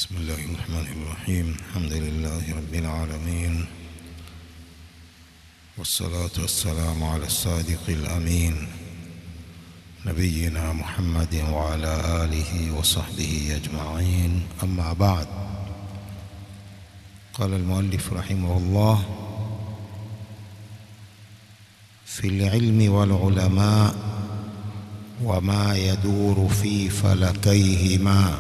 بسم الله الرحمن الرحيم الحمد لله رب العالمين والصلاة والسلام على الصادق الأمين نبينا محمد وعلى آله وصحبه أجمعين أما بعد قال المؤلف رحمه الله في العلم والعلماء وما يدور في فلكيهما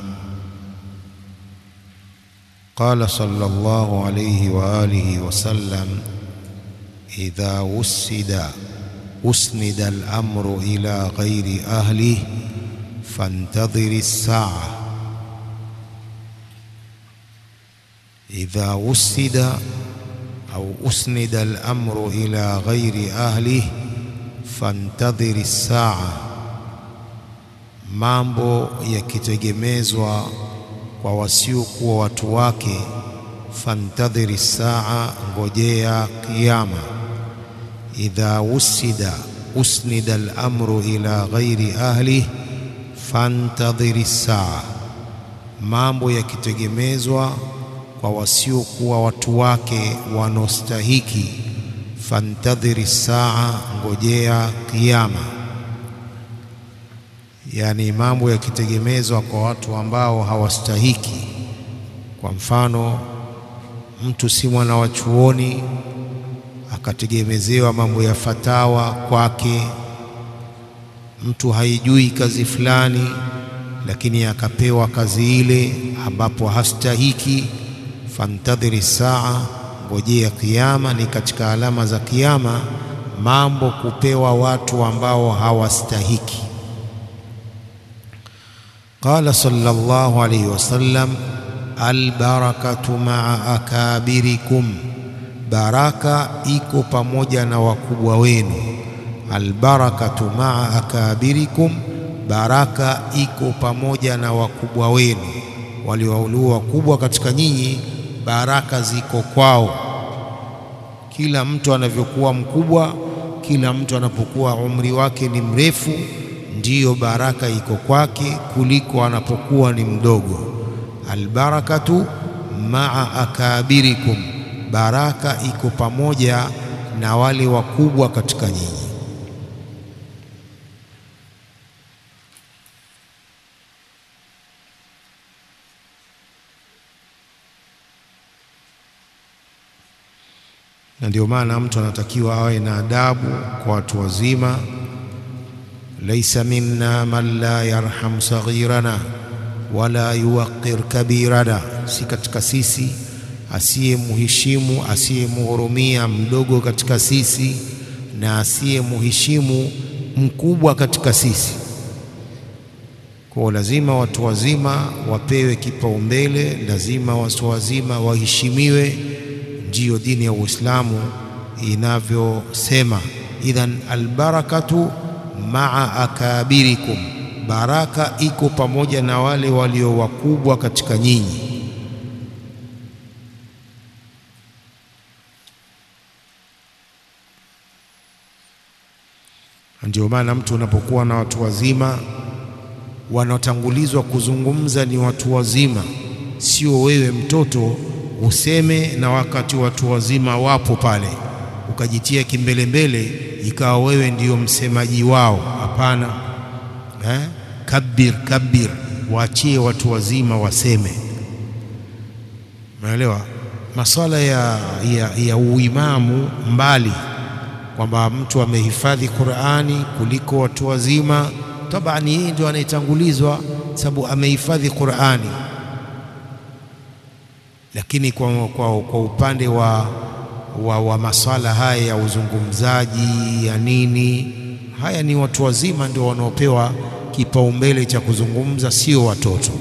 قال صلى الله عليه وآله وسلم إذا وسد أسند الأمر إلى غير أهله فانتظر الساعة إذا وسد أو أسند الأمر إلى غير أهله فانتظر الساعة mambo yakitegemezwa kwa wasiokuwa watu wake fantadhiri saa ngojea kiyama idha usida usnida al-amru ila ghairi ahli fantadhiri saa mambo yakitegemezwa kwa wasiokuwa watu wake wanaostahiki fantadhiri saa ngojea kiyama yani mambo yakitegemezwa kwa watu ambao hawastahiki. Kwa mfano, mtu si mwana wa chuoni akategemezewa mambo ya fatawa kwake, mtu haijui kazi fulani, lakini akapewa kazi ile ambapo hastahiki. Fantadhiri saa, ngojea kiyama. Ni katika alama za kiyama mambo kupewa watu ambao hawastahiki. قال صلى الله عليه وسلم البركة مع أكابركم baraka iko pamoja na wakubwa wenu albarakatu maa akabirikum baraka iko pamoja na wakubwa wenu waliowaulua wakubwa katika nyinyi baraka ziko kwao kila mtu anavyokuwa mkubwa kila mtu anapokuwa umri wake ni mrefu ndiyo baraka iko kwake kuliko anapokuwa ni mdogo. Albarakatu maa akabirikum, baraka iko pamoja na wale wakubwa katika nyinyi. Na ndio maana mtu anatakiwa awe na adabu kwa watu wazima laisa minna man la yarham saghirana wala yuwaqir kabirana, si katika sisi asiyemheshimu asiyemhurumia mdogo katika sisi na asiyemheshimu mkubwa katika sisi. Kwa lazima watu wazima wapewe kipaumbele, lazima watu wazima waheshimiwe, ndiyo dini ya Uislamu inavyosema. Idhan albarakatu maa akabirikum, baraka iko pamoja na wale walio wakubwa katika nyinyi. Ndio maana mtu unapokuwa na watu wazima, wanaotangulizwa kuzungumza ni watu wazima, sio wewe mtoto useme na wakati watu wazima wapo pale ukajitia kimbelembele ikawa wewe ndiyo msemaji wao. Hapana eh? Kabir kabir, waachie watu wazima waseme. Umeelewa? Maswala ya, ya, ya uimamu mbali, kwamba mtu amehifadhi Qur'ani kuliko watu wazima, tabani yeye ndio anayetangulizwa sababu amehifadhi Qur'ani, lakini kwa, kwa, kwa upande wa wa, wa maswala haya ya uzungumzaji ya nini, haya ni watu wazima ndio wanaopewa kipaumbele cha kuzungumza, sio watoto.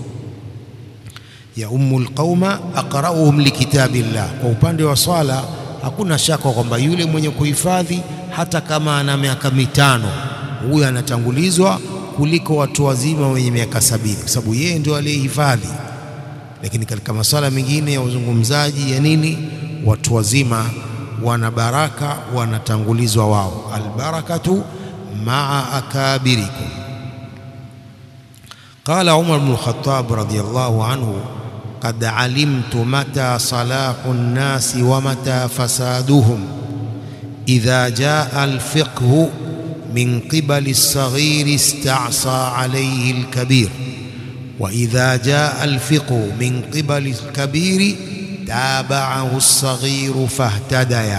ya ummul qauma aqra'uhum likitabillah. Kwa upande wa swala hakuna shaka kwamba yule mwenye kuhifadhi hata kama ana miaka mitano, huyu anatangulizwa kuliko watu wazima wenye miaka sabini, kwa sababu yeye ndio aliyehifadhi. Lakini katika maswala mengine ya uzungumzaji ya nini watu wazima wana baraka, wanatangulizwa wao. Albarakatu maa akabirikum. Qala Umar bnu Lkhatab radhiyallahu anhu qad alimtu mata salahu nnasi wa mata fasaduhum idha jaa alfiqhu min qibali lsaghiri istasa alayhi alkabir wa idha jaa alfiqhu min qibali alkabiri tabacahu lsaghiru fahtadaya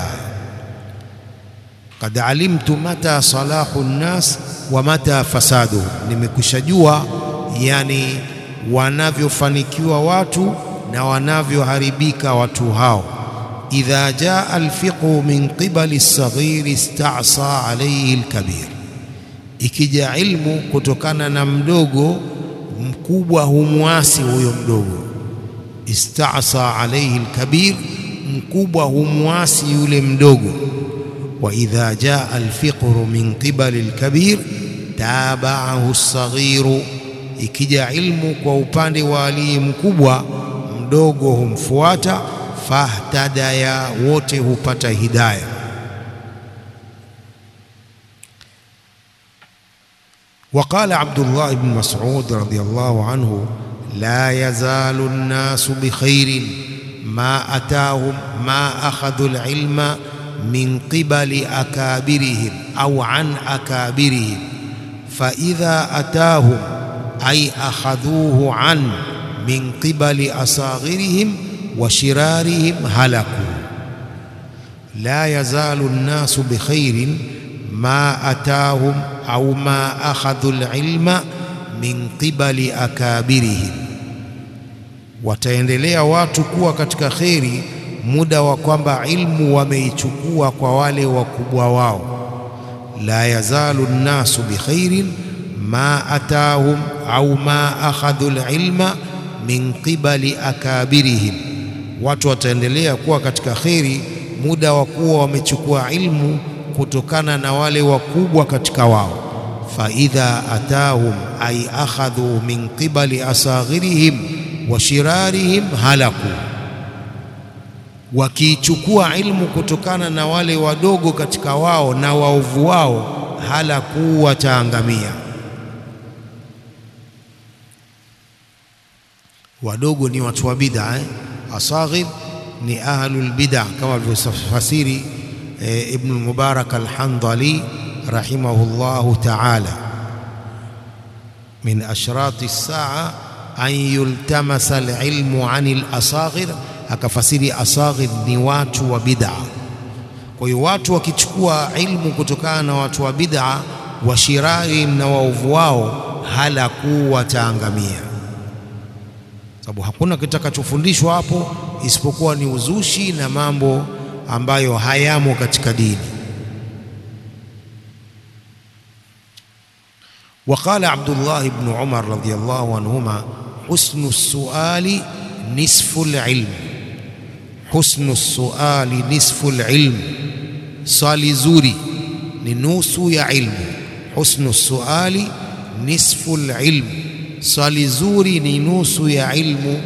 qad alimtu mata salahu nnas wa mata fasaduhum, nimekwisha jua yani wanavyofanikiwa watu na wanavyoharibika watu hao. idha jaa alfiqhu min qibali lsaghiri istasa alayhi alkabir, ikija ilmu kutokana na mdogo, mkubwa humwasi huyo mdogo. Istasa alayhi alkabir, mkubwa humwasi yule mdogo. wa idha jaa alfiqhu min qibali alkabir tabacahu lsaghiru ikija ilmu kwa upande wa aliye mkubwa, mdogo humfuata. Fahtadaya, wote hupata hidaya. Waqala Abdullah ibn Mas'ud radhiyallahu anhu, la yazalu nnasu bikhairin ma ataahum ma akhadhu alilma min qibali akabirihim au an akabirihim faidha atahum ay akhadhuhu an min qibali asaghirihim wa shirarihim halaku. La yazalu nnasu bikhairin ma atahum au ma akhadhu alilma min qibali akabirihim, wataendelea watu kuwa katika kheri muda wa kwamba ilmu wameichukua kwa wale wakubwa wao. La yazalu nnasu bikhairin ma atahum au ma akhadhu alilma min qibali akabirihim, watu wataendelea kuwa katika kheri muda wa kuwa wamechukua ilmu kutokana na wale wakubwa katika wao. Fa idha atahum ay akhadhu min qibali asaghirihim wa shirarihim halaku, wakiichukua ilmu kutokana na wale wadogo katika wao na waovu wao, halaku, wataangamia. wadogo ni watu wa bid'a eh? Asaghir ni ahlul bid'a kama alivyofasiri eh, Ibn al-Mubarak al-Handali rahimahullahu ta'ala, min ashrati as-sa'a an yultamasa al-ilmu an al-asaghir, akafasiri asaghir ni watu wa bid'a. Kwa hiyo watu wakichukua ilmu kutokana na watu wa bid'a, washirarihim na waovu wao, halaku, wataangamia sababu hakuna kitakachofundishwa hapo isipokuwa ni uzushi na mambo ambayo hayamo katika dini. Waqala Abdullah ibn Umar radhiyallahu anhuma, husnu suali nisfu lilm, husnu suali nisfu lilm, swali zuri ni nusu ya ilmu. Husnu suali nisfu lilm swali zuri ni nusu ya ilmu.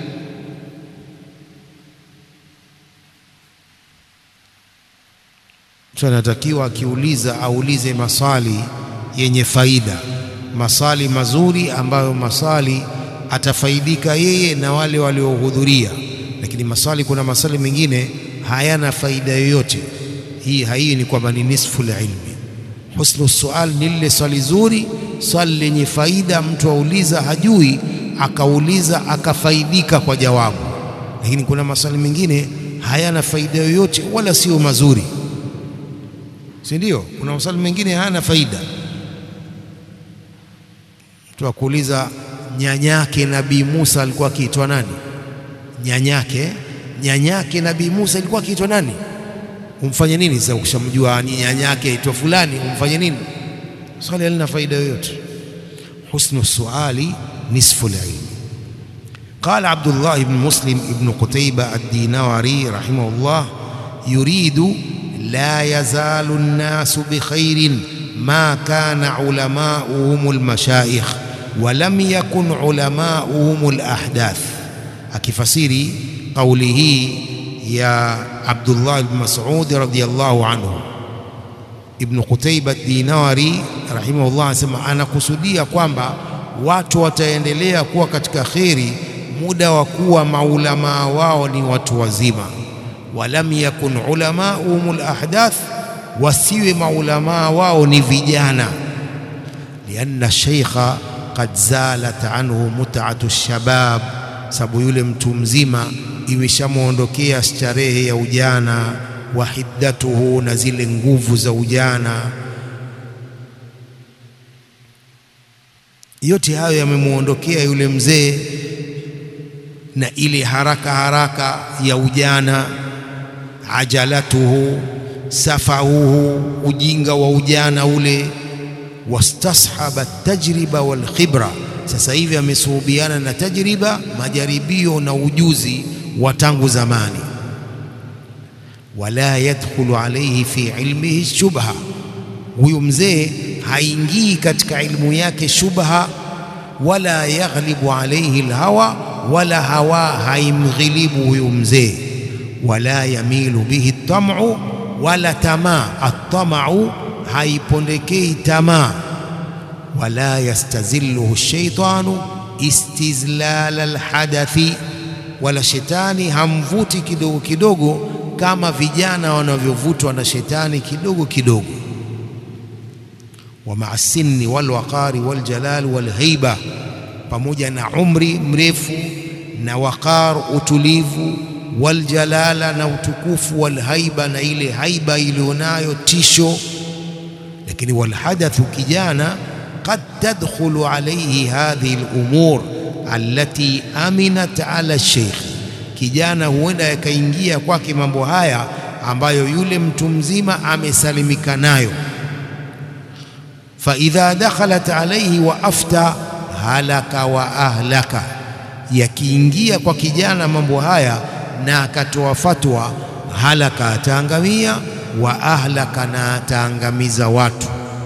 Mtu anatakiwa akiuliza aulize maswali yenye faida, maswali mazuri ambayo maswali atafaidika yeye na wale waliohudhuria. Lakini maswali, kuna maswali mengine hayana faida yoyote. Hii hii ni kwamba ni nisfu ilmi. Husnu sual ni lile swali zuri swali lenye faida, mtu auliza hajui, akauliza akafaidika kwa jawabu. Lakini kuna maswali mengine hayana faida yoyote wala sio mazuri, si ndio? Kuna maswali mengine hayana faida. Mtu akuuliza nyanyake Nabii Musa alikuwa akiitwa nani? Nyanyake nyanyake Nabii Musa alikuwa akiitwa nani? Umfanye nini sasa? Ukishamjua ni nyanyake aitwa fulani, umfanye nini? Swali halina faida yoyote. Husnu suali nisfu lilm. Qala Abdullah ibn Muslim ibn Qutayba ad-Dinawari rahimahullah, yuridu la yazalu nnasu bikhairin ma kana ulamauhum almashayikh wa lam yakun ulamauhum alahdath, akifasiri kauli hii ya Abdullah ibn Mas'ud radhiyallahu anhu Ibn Qutayba Dinawari rahimahullah anasema, anakusudia kwamba watu wataendelea kuwa katika kheri muda wa kuwa maulamaa wao ni watu wazima. Walam yakun ulamauhum alahdath, wasiwe maulamaa wao ni vijana. Lianna sheikha qad zalat anhu mut'atu shabab, sababu yule mtu mzima imeshamwondokea starehe ya ujana, wa hiddatuhu, na zile nguvu za ujana. Yote hayo yamemwondokea yule mzee, na ile haraka haraka ya ujana, ajalatuhu, safahuhu, ujinga wa ujana ule, wastashaba tajriba wal khibra. Sasa hivi amesuhubiana na tajriba, majaribio na ujuzi wa tangu zamani. Wala yadkhulu alayhi fi ilmihi shubha, huyu mzee haingii katika ilmu yake shubha. Wala yaghlibu alayhi alhawa, wala hawa haimghilibu huyu mzee. Wala yamilu bihi tamu, wala tamaa. Atamau haipondekei tamaa. Wala yastazilluhu shaitanu istizlala alhadathi, wala shetani hamvuti kidogo kidogo kama vijana wanavyovutwa na shetani kidogo kidogo. Wa maa sinni walwaqari waljalal walhaiba, pamoja na umri mrefu na waqar utulivu, waljalala na utukufu, walhaiba na ile haiba iliyonayo tisho. Lakini walhadathu kijana, qad tadkhulu alayhi hadhihi alumur allati aminat ala sheikh, kijana huenda yakaingia kwake mambo haya ambayo yule mtu mzima amesalimika nayo. Fa idha dakhalat alayhi wa afta halaka wa ahlaka, yakiingia kwa kijana mambo haya na akatoa fatwa, halaka, ataangamia, wa ahlaka, na ataangamiza watu.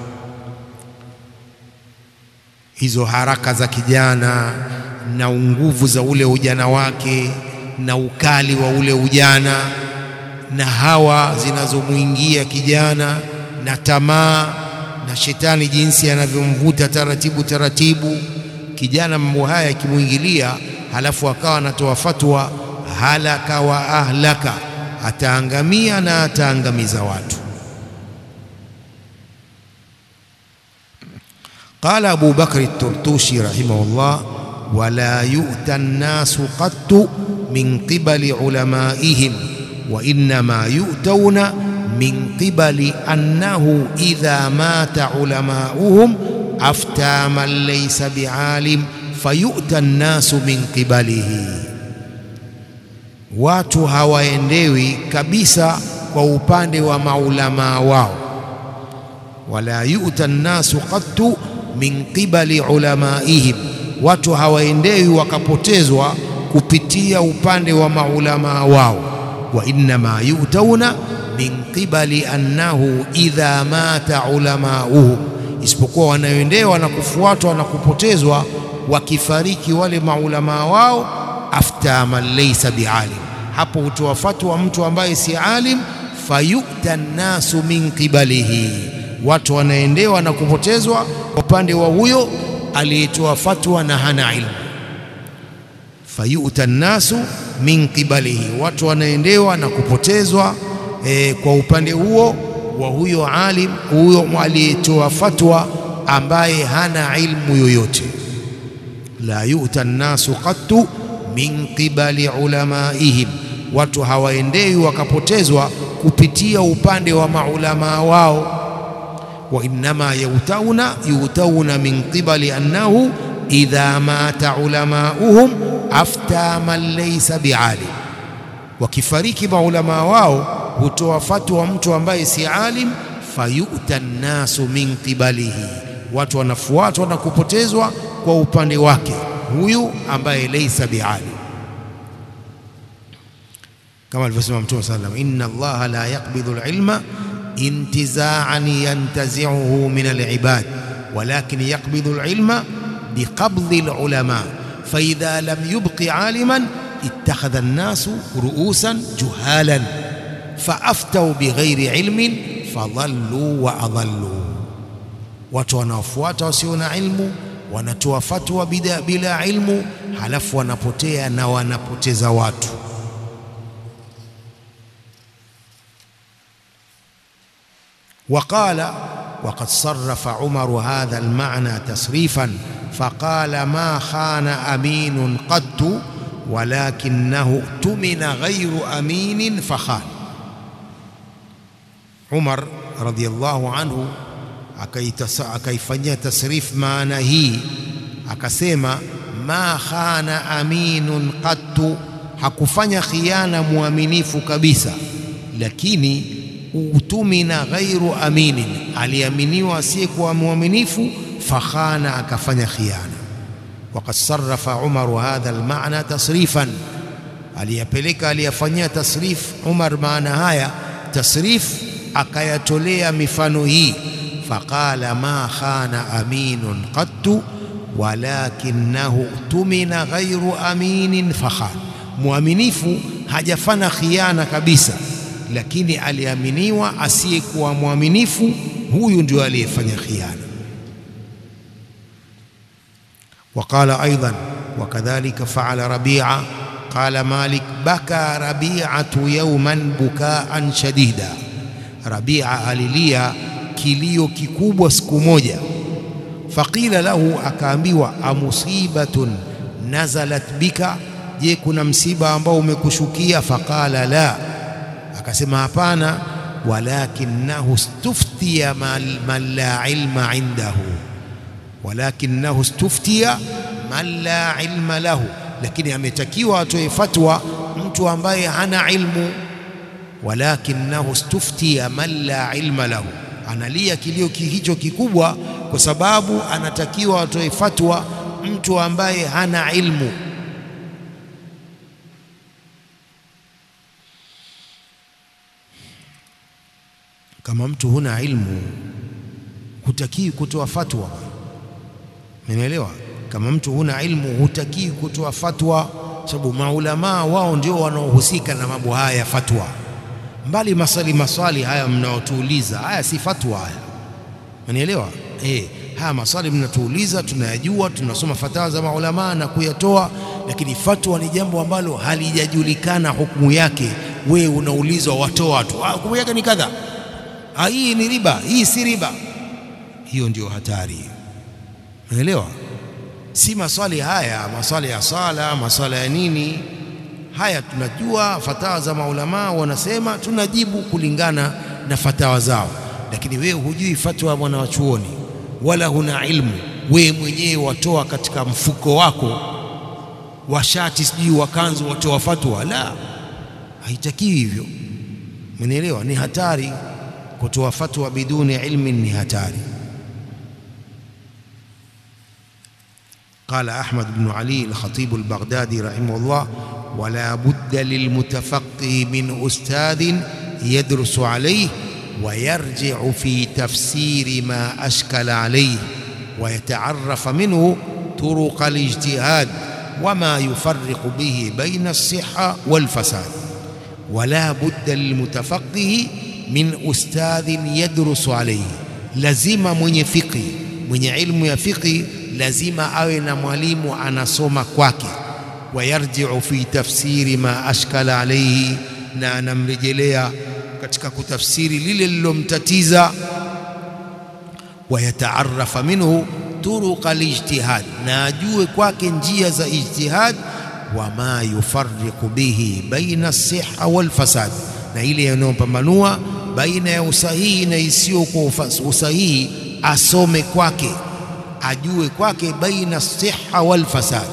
Hizo haraka za kijana na nguvu za ule ujana wake na ukali wa ule ujana na hawa zinazomwingia kijana na tamaa na shetani jinsi anavyomvuta taratibu taratibu kijana, mambo haya yakimwingilia, halafu akawa anatoa fatwa, halaka wa ahlaka, ataangamia na ataangamiza watu. Qala Abu Bakri Turtushi rahimahullah, wala yu'ta nnasu qattu min qibali ulamaihim wa innama yu'tauna min qibali annahu idha mata ulamauhum afta man laysa bialim fayu'ta nnasu min qibalihi, watu hawaendewi kabisa kwa upande wa maulamaa wao. Wala yu'ta nnasu qattu min qibali ulamaihim, watu hawaendewi wakapotezwa kupitia upande wa maulamaa wao. Wa innama yu'tauna min qibali annahu idha mata ulamauhum, isipokuwa wanaoendewa na kufuatwa na kupotezwa wakifariki wale maulamaa wao. Afta man laysa bialim, hapo hutoa fatwa mtu ambaye si alim. Fayu'ta nnasu min qibalihi, watu wanaendewa na kupotezwa upande wa huyo aliyetoa fatwa na hana ilmu. Fayu'ta nnasu min qibalihi, watu wanaendewa na kupotezwa E, kwa upande huo wa huyo alim huyo aliyetoa fatwa ambaye hana ilmu yoyote. La yu'ta nnasu qattu min qibali ulamaihim, watu hawaendewi wakapotezwa kupitia upande wa maulamaa wao. Wa innama yutauna yutauna min qibali annahu idha mata ulamauhum afta man laysa bialim, wakifariki maulamaa wao hutoa fatwa mtu ambaye si alim. Fayu'ta nnasu min qibalihi, watu wanafuatwa na kupotezwa kwa upande wake huyu ambaye laysa bialim, kama alivyosema Mtume sallam, inna Allaha la yaqbidhu alilma intiza'an yantazi'uhu min alibad walakin yaqbidhu alilma biqabdhi alulama fa idha lam yubqi aliman ittakhadha an-nasu ru'usan juhalan faaftau bighairi ilmin fadhallu wa adhallu, watu wanaofuata wasio na ilmu wanatoa fatwa bila ilmu, halafu wanapotea na wanapoteza watu. وقال وقد صرف عمر هذا المعنى تصريفا فقال ما خان أمين قط ولكنه اؤتمن غير أمين فخان عمر رضي الله عنه akaifanyia tasrif maana hii akasema ma khana aminun qattu hakufanya khiana muaminifu kabisa lakini utumina ghairu aminin aliaminiwa asiyekuwa mwaminifu fakhana akafanya khiana waqad sarrafa umaru hadha almaana tasrifan aliyapeleka aliyafanyia tasrif umar maana haya tasrif akayatolea mifano hii faqala ma khana aminun qattu walakinahu tumina ghairu aminin fakhan mwaminifu hajafanya khiana kabisa lakini aliaminiwa asiyekuwa mwaminifu huyu ndio aliyefanya khiana وقال أيضا وكذلك فعل ربيعة قال مالك بكى ربيعة يوما بكاء شديدا ربيعة alilia kilio kikubwa siku moja faqila lahu akaambiwa amusibatun nazalat bika je kuna msiba ambao umekushukia faqala la akasema hapana walakinahu stuftiya man la ilma indahu walakinahu stuftiya man la ilma lahu lakini ametakiwa atoe fatwa mtu ambaye hana ilmu walakinahu stuftiya man la ilma lahu analia kilio hicho kikubwa kwa sababu anatakiwa atoe fatwa mtu ambaye hana ilmu kama mtu huna ilmu hutakii kutoa fatwa Umeelewa? Kama mtu huna ilmu hutakii kutoa fatwa, sababu maulamaa wao ndio wanaohusika na mambo haya ya fatwa. Mbali maswali maswali haya mnaotuuliza, haya si fatwa haya, umeelewa? Eh, haya maswali mnatuuliza tunayajua, tunasoma fatawa za maulamaa na kuyatoa, lakini fatwa ni jambo ambalo halijajulikana hukumu yake. We unaulizwa watoa tu, hukumu yake ni kadha, hii ni riba, hii si riba. Hiyo ndio hatari hiyo. Unaelewa? Si maswali haya, maswali ya sala, maswala ya nini, haya tunajua fatawa za maulamaa wanasema, tunajibu kulingana na fatawa zao, lakini wewe hujui fatwa ya mwanachuoni wala huna ilmu, wewe mwenyewe watoa katika mfuko wako wa shati, sijui wa kanzu, watoa fatwa. La, haitakiwi hivyo. Umenielewa? Ni hatari kutoa fatwa biduni ilmin, ni hatari. قال أحمد بن علي الخطيب البغدادي رحمه الله ولا بد للمتفقه من أستاذ يدرس عليه ويرجع في تفسير ما أشكل عليه ويتعرف منه طرق الاجتهاد وما يفرق به بين الصحة والفساد ولا بد للمتفقه من أستاذ يدرس عليه لزم من فقه من علم يا فقه lazima awe na mwalimu anasoma kwake, wayarjiu fi tafsiri ma ashkala alaihi, na anamrejelea katika kutafsiri lile lilomtatiza, wayataarafa minhu turuqa alijtihad, na ajue kwake njia za ijtihad, wama yufarriqu bihi baina siha walfasad, na ile yanayopambanua baina ya usahihi na isiyokuwa usahihi, asome kwake ajue kwake baina siha wal fasad.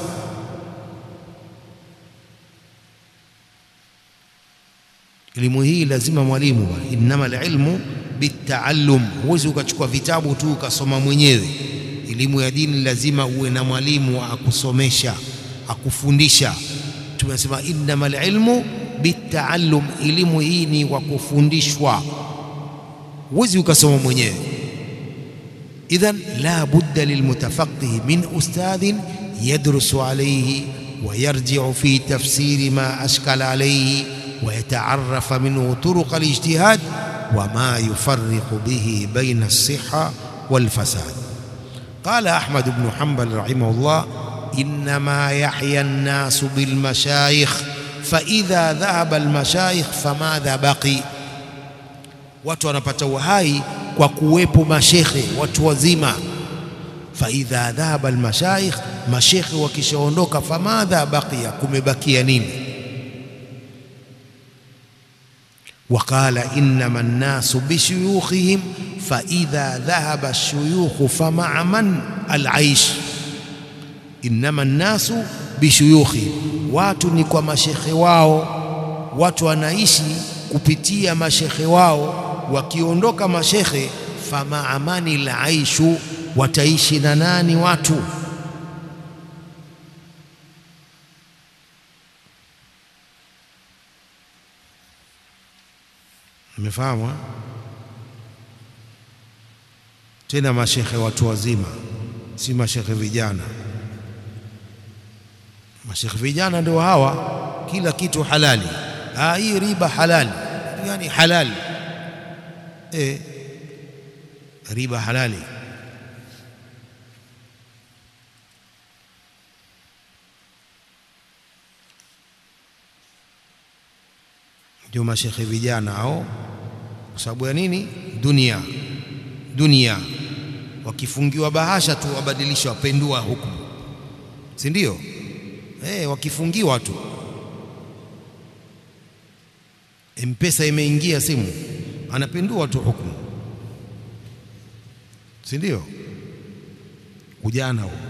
Elimu hii lazima mwalimu, innama alilmu bitaallum. Huwezi ukachukua vitabu tu ukasoma mwenyewe. Elimu ya dini lazima uwe na mwalimu akusomesha, akufundisha. Tumesema innama alilmu bitaallum, elimu hii ni kwa kufundishwa, huwezi ukasoma mwenyewe. إذن لا بد للمتفقه من أستاذ يدرس عليه ويرجع في تفسير ما أشكل عليه ويتعرف منه طرق الاجتهاد وما يفرق به بين الصحة والفساد قال أحمد بن حنبل رحمه الله innama yahya nnasu bilmashayikh faidha dhahaba almashayikh famadha baqi, watu wanapata uhai kwa kuwepo mashekhe watu wazima. Faidha dhahaba almashayikh, mashekhe wakishaondoka, famadha baqiya, kumebakia nini? Waqala innama nnasu bishuyukhihim faidha dhahaba alshuyukhu famaa man alaish. Innama nnasu bishuyukhihim, watu ni kwa mashekhe wao, watu wanaishi kupitia mashekhe wao. Wakiondoka mashekhe, famaa mani laishu, wataishi na nani watu? Mmefahamu? Tena mashekhe watu wazima, si mashekhe vijana. Mashekhe vijana ndio hawa, kila kitu halali. Ah, hii riba halali, yani halali e, riba halali. Ndio mashekhe vijana hao. Kwa sababu ya nini? Dunia, dunia. Wakifungiwa bahasha tu wabadilisha, wapendua hukumu, si ndio? Eh, wakifungiwa tu Mpesa imeingia simu, anapindua tu hukumu, si ndio? Ujana huo.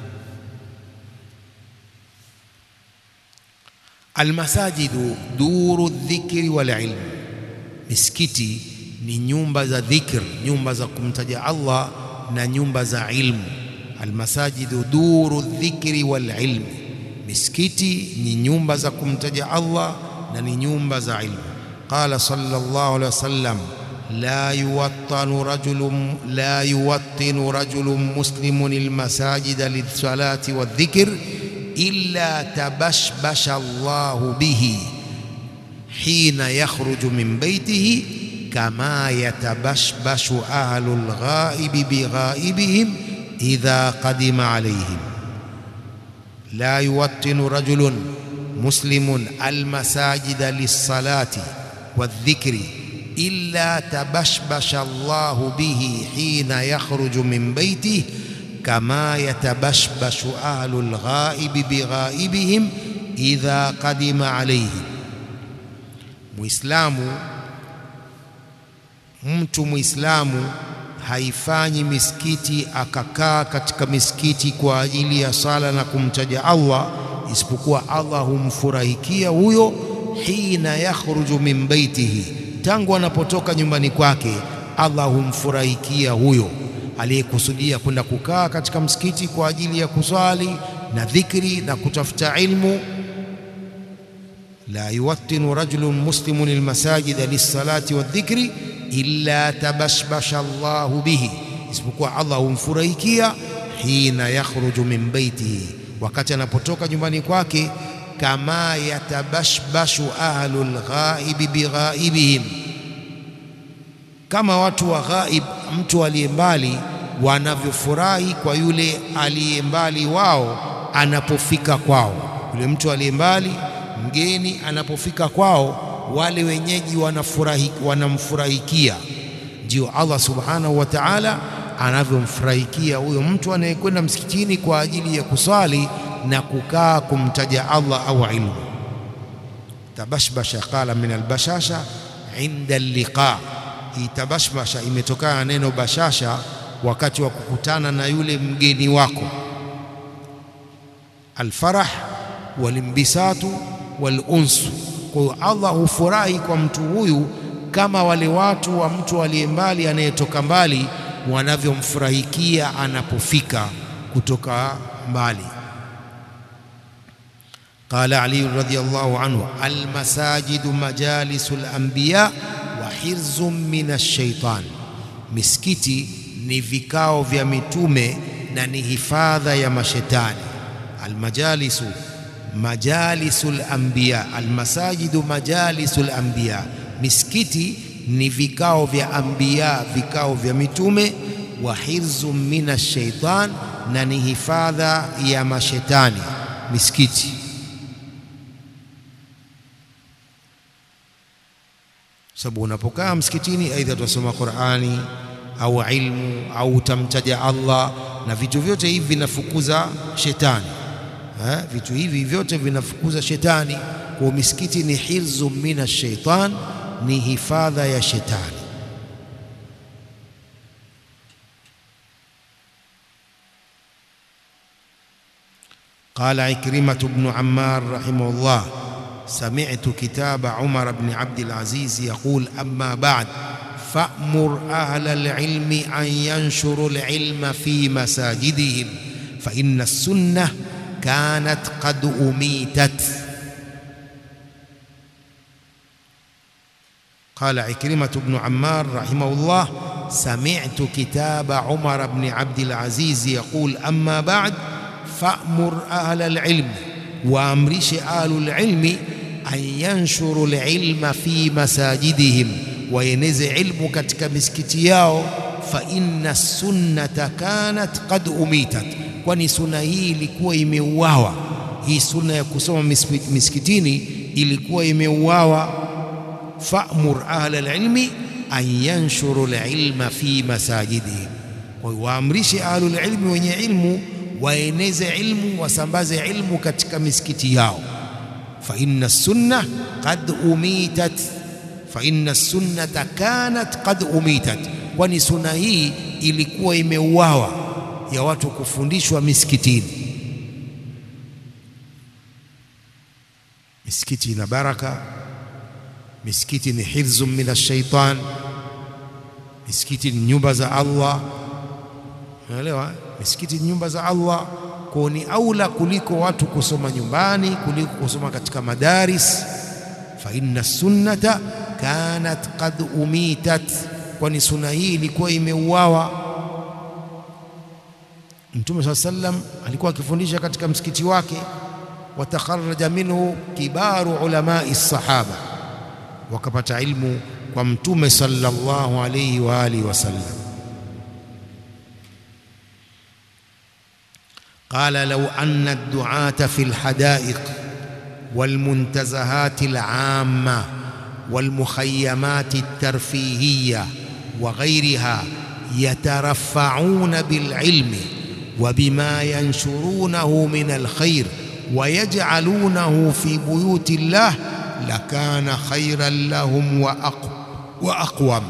Almasajidu duru dhikri wal ilm, misikiti ni nyumba za dhikr, nyumba za kumtaja Allah na nyumba za ilmu. Almasajidu duru dhikri wal ilm, misikiti ni nyumba za kumtaja Allah na ni nyumba za ilmu. Qala sallallahu alaihi wasallam la yuwattanu rajulun la yuwattinu rajulun muslimun almasajida lissalati wadhikr illa tabashbasha Allahu bihi hina yakhruju min baitihi kama yatabashbashu ahlu lghaibi bighaibihim idha qadima alayhim. La yuwattinu rajulun muslimun almasajida lissalati wadhikri illa tabashbasha Allahu bihi hina yakhruju min baitihi kama yatabashbashu ahlu lghaibi bighaibihim idha qadima alayhim. Muislamu, mtu Muislamu haifanyi misikiti akakaa katika misikiti kwa ajili ya sala na kumtaja Allah, isipokuwa Allah humfurahikia huyo hina yakhruju min baitihi, tangu anapotoka nyumbani kwake, Allah humfurahikia huyo aliyekusudia kwenda kukaa katika msikiti kwa ajili ya kuswali na dhikri na kutafuta ilmu. La yuwattinu rajulun muslimun almasajida lissalati wadhikri illa tabashbasha Allahu bihi, isipokuwa Allah humfurahikia hina yakhruju min baitihi, wakati anapotoka nyumbani kwake. Kama yatabashbashu ahlu lghaibi bighaibihim, kama watu wa ghaib, mtu aliye mbali wanavyofurahi kwa yule aliye mbali wao anapofika kwao. Yule mtu aliye mbali, mgeni anapofika kwao, wale wenyeji wanafurahi, wanamfurahikia. Ndio Allah subhanahu wa ta'ala anavyomfurahikia huyo mtu anayekwenda msikitini kwa ajili ya kuswali na kukaa kumtaja Allah au ilmu. Tabashbasha qala min albashasha inda alliqa. Hii tabashbasha imetokana na neno bashasha wakati wa kukutana na yule mgeni wako. Alfarah walimbisatu walunsu. Kwa hiyo Allah hufurahi kwa mtu huyu kama wale watu wa mtu aliye mbali anayetoka mbali wanavyomfurahikia anapofika kutoka mbali. Qala Ali radhiyallahu anhu, almasajidu majalisu alanbiya wa hirzun min alshaitan, misikiti ni vikao vya mitume na ni hifadha ya mashetani. Almajalisu majalisul anbiya, almasajidu majalisul anbiya, misikiti ni vikao vya anbiya, vikao vya mitume. Wa hirzun min ashaitan, na ni hifadha ya mashetani misikiti. Sababu unapokaa msikitini, aidha tutasoma Qur'ani au ilmu au utamtaja Allah, na vitu vyote hivi vinafukuza shetani ha? Vitu hivi vyote vinafukuza shetani. Kwa misikiti ni hirzu mina shaitan, ni hifadha ya shetani. Qala Ikrimatu bnu Ammar rahimahullah sami'tu kitaba Umar bni Abdil Aziz yaqul amma ba'd fa'mur ahla al-ilmi an yanshuru al-ilma fi masajidihim fa inna as-sunnah kanat qad umitat. Qala Ikrimatu bnu Ammar rahimahullah sami'tu kitaba Umar bni Abdil Aziz yaqul amma ba'd fa'mur ahla al-ilmi, waamrishe ahlul ilmi an yanshuru al-ilma fi masajidihim, waeneze ilmu katika misikiti yao. Fa inna sunnata kanat qad umitat, kwani sunna hii ilikuwa imeuawa. Hii sunna ya kusoma misikitini ilikuwa imeuawa. Fa'mur ahla al-ilmi an yanshuru al-ilma fi masajidihim, kwa hiyo waamrishe ahlul ilmi wenye ilmu waeneze ilmu wasambaze ilmu katika misikiti yao. fa inna sunna qad umitat, fa inna sunnata kanat qad umitat, kwani sunna hii ilikuwa imeuawa ya watu kufundishwa misikitini. Misikiti ina baraka, misikiti ni hifdhun min ash-shaytan, misikiti ni nyumba za Allah. Unaelewa? Misikiti ni nyumba za Allah, kwa ni aula kuliko watu kusoma nyumbani kuliko kusoma katika madaris. Fa inna sunnata kanat qad umitat, kwani sunna hii ilikuwa imeuawa. Mtume saa sallam alikuwa akifundisha katika msikiti wake, watakharaja minhu kibaru ulamai sahaba, wakapata ilmu kwa Mtume sallallahu alayhi wa alihi wasallam. قال لو أن الدعاة في الحدائق والمنتزهات العامة والمخيمات الترفيهية وغيرها يترفعون بالعلم وبما ينشرونه من الخير ويجعلونه في بيوت الله لكان خيرا لهم وأقوم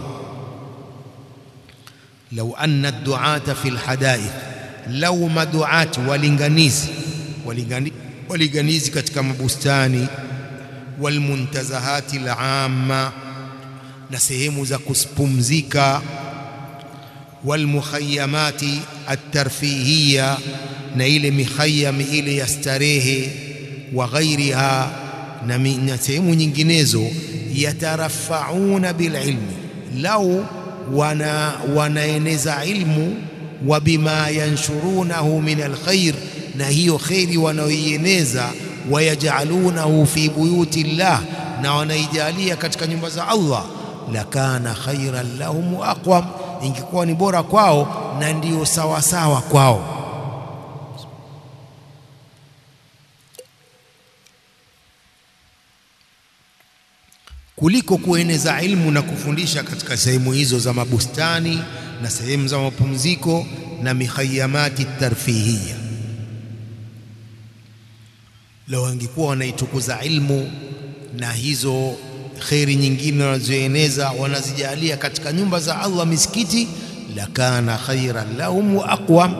لو أن الدعاة في الحدائق lau maduati walinganizi walingani, walinganizi katika mabustani walmuntazahati al-amma na sehemu za kupumzika walmukhayamati at-tarfihiya na ile mikhayam ile ya starehe wa ghairiha na sehemu nyinginezo yatarafauna bililmi lau wana wanaeneza ilmu wa bima yanshurunahu min alkhair, na hiyo kheri wanaoieneza, wayajalunahu fi buyuti llah, na wanaijalia katika nyumba za Allah, lakana khairan lahum wa aqwam, ingekuwa ni bora kwao na ndiyo sawasawa kwao. kuliko kueneza ilmu na kufundisha katika sehemu hizo za mabustani na sehemu za mapumziko na mikhayamati tarfihiya. Lau angekuwa wanaitukuza ilmu na hizo kheri nyingine wanazoeneza wanazijalia katika nyumba za Allah, misikiti, lakana khairan lahum wa aqwam.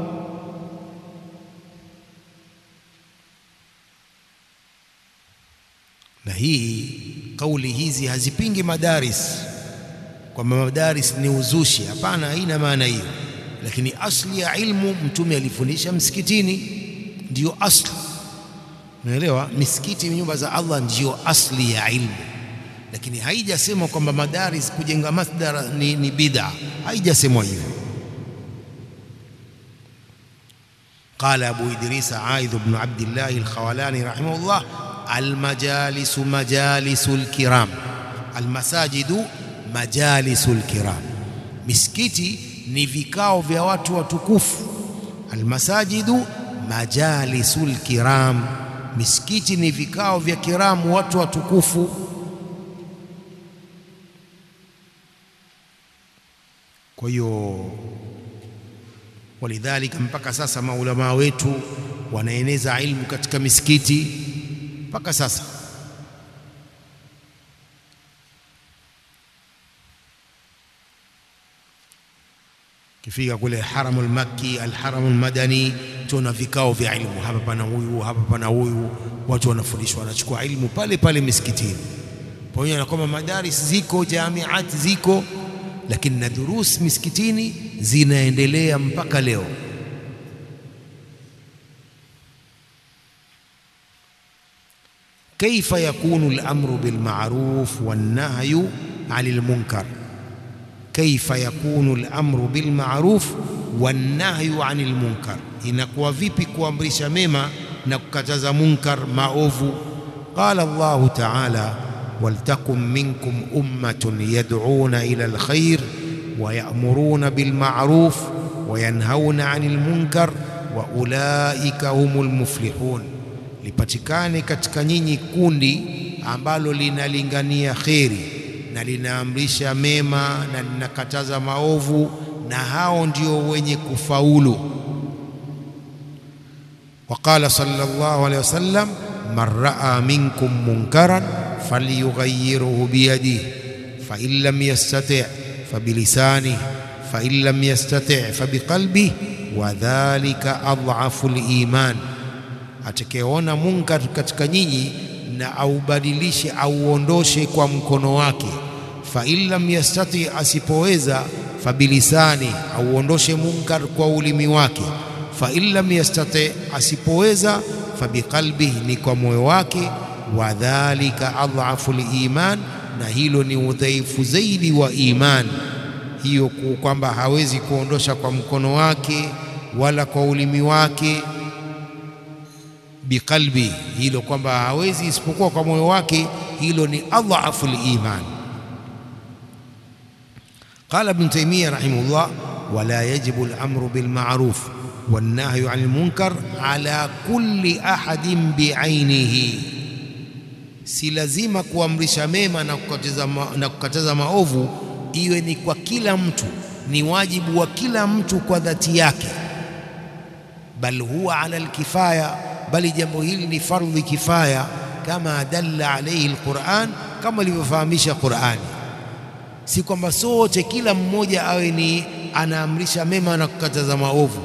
Na hii kauli hizi hazipingi madaris kwamba madaris ni uzushi. Hapana, haina maana hiyo, lakini asli ya ilmu Mtume alifundisha msikitini, ndiyo asli. Unaelewa, misikiti, nyumba za Allah ndiyo asli ya ilmu, lakini haijasemwa kwamba madaris kujenga masdara ni, ni bid'a. Haijasemwa hivyo. Qala Abu Idris Aidh ibn Abdillah al-Khawalani rahimahullah almajalisu majalisu lkiram, almasajidu majalisu lkiram, misikiti ni vikao vya watu watukufu. almasajidu majalisul kiram, misikiti ni vikao vya kiramu, watu watukufu. Kwa hiyo walidhalika, mpaka sasa maulamaa wetu wanaeneza ilmu katika misikiti mpaka sasa. Kifika kule haramul makki, alharamul madani, tuna vikao vya ilmu, hapa pana huyu, hapa pana huyu, watu wanafundishwa, wanachukua ilmu pale pale misikitini, pamoja na kwamba madaris ziko, jamiati ziko, lakini na durus misikitini zinaendelea mpaka leo. Kaifa yakunu al-amru bil ma'ruf wan nahyu 'anil munkar Kaifa yakunu al-amru bil ma'ruf wan nahyu 'anil munkar, inakuwa vipi kuamrisha mema na kukataza munkar maovu? Qala Allahu ta'ala, waltakum minkum ummatun yad'una ila al-khair wa ya'muruna bil ma'ruf wa yanhauna 'anil munkar wa ulaika humul muflihun, lipatikane katika nyinyi kundi ambalo linalingania kheri na linaamrisha mema na linakataza maovu, na hao ndio wenye kufaulu. Waqala sallallahu alayhi wasallam, man raa minkum munkaran falyughayyirhu biyadihi fa in lam yastati' fa bilisanihi fa in lam yastati' fa biqalbihi wa dhalika adhafu liman, atakayeona munkar katika nyinyi na aubadilishe auondoshe kwa mkono wake. Fa in lam yastati, asipoweza fabilisani, auondoshe munkar kwa ulimi wake. Fa in lam yastati, asipoweza fabiqalbihi, ni kwa moyo wake. Wa dhalika adhafu liman, na hilo ni udhaifu zaidi wa iman hiyo, kwamba hawezi kuondosha kwa mkono wake wala kwa ulimi wake biqalbi, hilo kwamba hawezi isipokuwa kwa moyo wake, hilo ni adhafu liman. Qala Ibn Taymiyyah rahimahullah, wala yajibu al-amru bil ma'ruf wan nahyu 'anil munkar ala kulli ahadin bi'ainihi, si lazima kuamrisha mema na kukataza, ma, na kukataza maovu iwe ni kwa kila mtu, ni wajibu wa kila mtu kwa dhati yake, bal huwa ala al-kifaya bali jambo hili ni fardhi kifaya, kama dalla alayhi alquran, kama ilivyofahamisha Qurani. Si kwamba sote kila mmoja awe ni anaamrisha mema na kukataza maovu,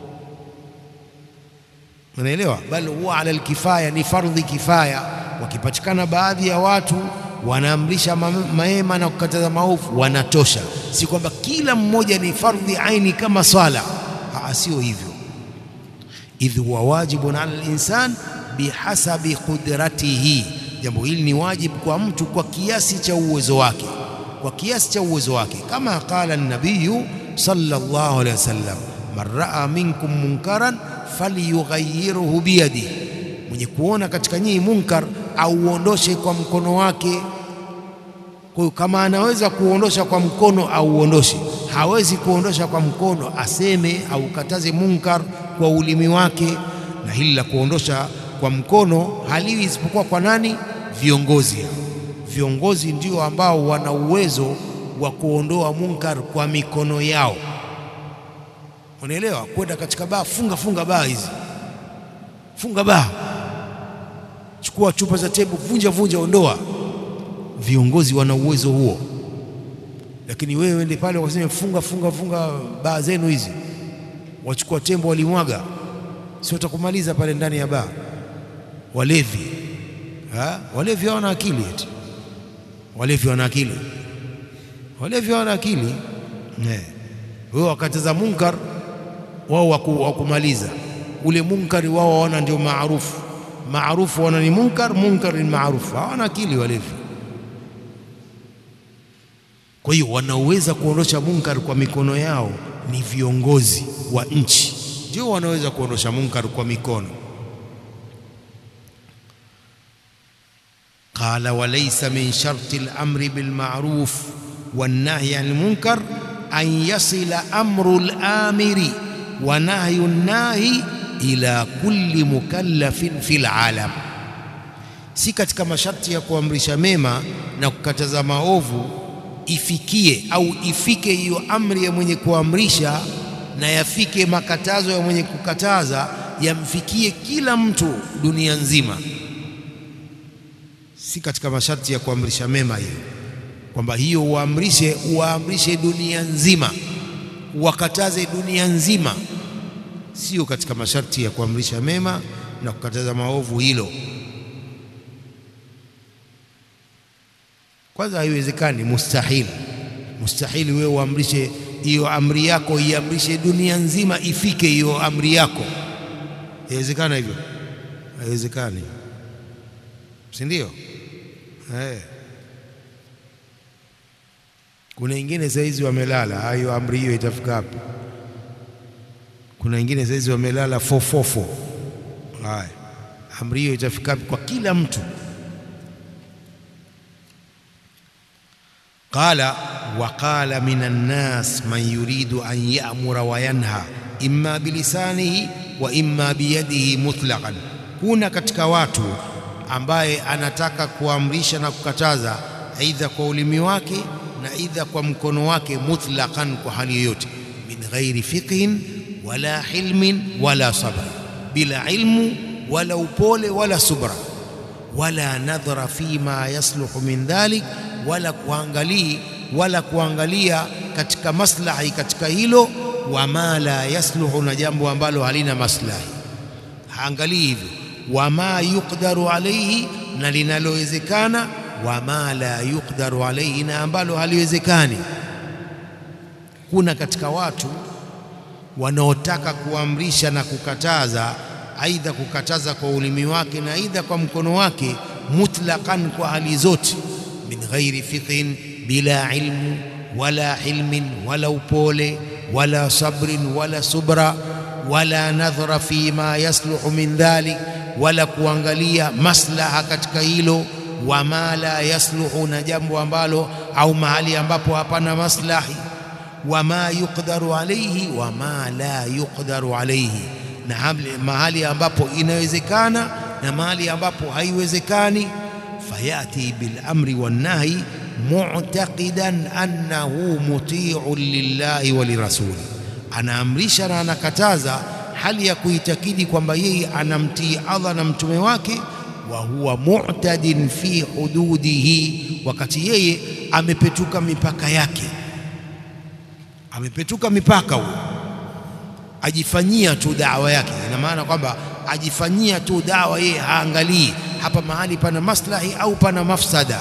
unaelewa? Bal huwa ala alkifaya, ni fardhi kifaya. Wakipatikana baadhi ya watu wanaamrisha mema na kukataza maovu, wanatosha. Si kwamba kila mmoja ni fardhi aini kama swala, sio hivyo idh huwa wajibun ala linsan bihasabi qudratihi, jambo hili ni wajibu kwa mtu kwa kiasi cha uwezo wake, kwa kiasi cha uwezo wake, kama qala nabiyu sallallahu alayhi wasallam, man raa minkum munkaran falyughayyirhu biyadihi, mwenye kuona katika nyinyi munkar auondoshe kwa mkono wake. Kwa hiyo kama anaweza kuondosha kwa mkono auondoshe, hawezi kuondosha kwa mkono, aseme au kataze munkar kwa ulimi wake. Na hili la kuondosha kwa mkono haliwi isipokuwa kwa nani? Viongozi. Viongozi ndio ambao wana uwezo wa kuondoa munkar kwa mikono yao, unaelewa? Kwenda katika baa, funga funga baa hizi, funga baa, chukua chupa za tebu, vunja vunja, ondoa. Viongozi wana uwezo huo, lakini wewe wende pale wakasema funga funga funga baa zenu hizi wachukua tembo walimwaga, si watakumaliza pale ndani ya baa? Walevi ha? Walevi hawana akili eti? Walevi wana akili? Walevi hawana akili. Wewe wakataza munkar, wao wakumaliza ule munkari, wao waona ndio maarufu. Maarufu waona ni munkar, munkar ni maarufu. Hawana akili walevi. Kwa hiyo wanaoweza kuondosha munkar kwa mikono yao ni viongozi wa nchi, ndio wanaweza kuondosha munkar kwa mikono. Qala walaysa min sharti al-amri bil ma'ruf wan nahyi 'anil munkar an yasila amru al-amiri wa nahyu nahi ila kulli mukallafin fil alam, si katika masharti ya kuamrisha mema na kukataza maovu ifikie au ifike hiyo amri ya mwenye kuamrisha na yafike makatazo ya mwenye kukataza yamfikie kila mtu dunia nzima, si katika masharti ya kuamrisha mema hiyo, kwamba hiyo uamrishe uamrishe dunia nzima, wakataze dunia nzima, sio katika masharti ya kuamrisha mema na kukataza maovu hilo. Kwanza haiwezekani, mustahili, mustahili wewe uamrishe hiyo amri yako iamrishe dunia nzima ifike hiyo amri yako. Haiwezekana hivyo, haiwezekani, si ndio? Eh, kuna wengine saizi wamelala, hiyo amri hiyo itafika hapo. Kuna wengine saizi wamelala fofofo. Haya, amri hiyo itafika hapo kwa kila mtu? Qala wa qala minan nas man yuridu an ya'mura wa yanha imma bilisanihi wa imma biyadihi mutlaqan, kuna katika watu ambaye anataka kuamrisha na kukataza aidha kwa ulimi wake na aidha kwa mkono wake mutlaqan, kwa hali yoyote, min ghairi fiqhin wala hilmin wala sabr, bila ilmu wala upole wala subra, wala nadhara fima yasluhu min dhalik, wala kuangalia wala kuangalia katika maslahi katika hilo, wama la yasluhu, na jambo ambalo halina maslahi, haangalii hivyo wama yuqdaru alayhi, na linalowezekana, wama la yuqdaru alayhi, na ambalo haliwezekani. Kuna katika watu wanaotaka kuamrisha na kukataza, aidha kukataza kwa ulimi wake na aidha kwa mkono wake, mutlaqan, kwa hali zote, min ghairi fiqhin, bila ilmu wala hilmin wala upole wala sabrin wala subra wala nadhara fi ma yasluhu min dhalik wala kuangalia maslaha katika hilo, wama la yasluhu, na jambo ambalo au mahali ambapo hapana maslahi, wama yuqdaru alayhi, wama la yuqdaru alayhi, na mahali ambapo inawezekana na mahali ambapo haiwezekani. Fayati bil amri wan nahi mu'taqidan annahu muti'un lillahi wa lirasuli, anaamrisha na anakataza hali ya kuitakidi kwamba yeye anamtii Allah na mtume wake, wa huwa mu'tadin fi hududihi, wakati yeye amepetuka mipaka yake, amepetuka mipaka huyo, ajifanyia tu dawa yake. Ina maana kwamba ajifanyia tu dawa, yeye haangalii hapa mahali pana maslahi au pana mafsada.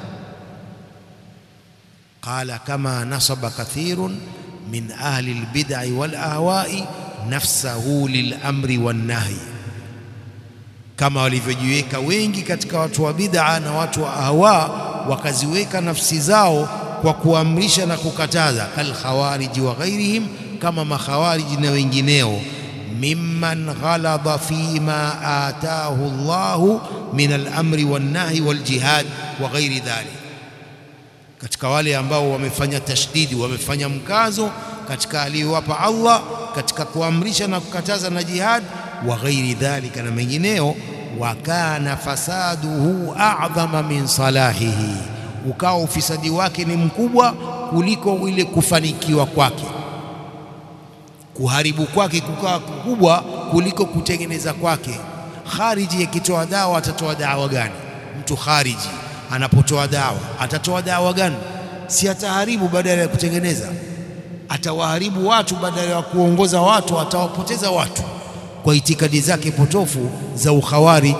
Qala kama nasaba kathirun min ahli albid'i wal ahwa'i nafsahu lilamri wannahi, kama walivyojiweka wengi katika watu wa bid'a na watu wa ahwa, wakaziweka nafsi zao kwa kuamrisha na kukataza, kalkhawariji wa ghairihim, kama makhawariji na wengineo, mimman ghalaba fima atahu Allahu min alamri wannahi waljihad wa ghairi dhalik, katika wale ambao wamefanya tashdidi, wamefanya mkazo katika aliyowapa Allah katika kuamrisha na kukataza na jihad wa ghairi dhalika na mengineo. Wa kana fasaduhu a'dhama min salahihi, ukawa ufisadi wake ni mkubwa kuliko ile kufanikiwa kwake, kuharibu kwake kukawa kukubwa kuliko kutengeneza kwake. Khariji akitoa dawa atatoa dawa gani? Mtu khariji anapotoa dawa atatoa dawa gani? Si ataharibu badala ya kutengeneza atawaharibu watu badala ya kuongoza watu, atawapoteza watu kwa itikadi zake potofu za ukhawarij.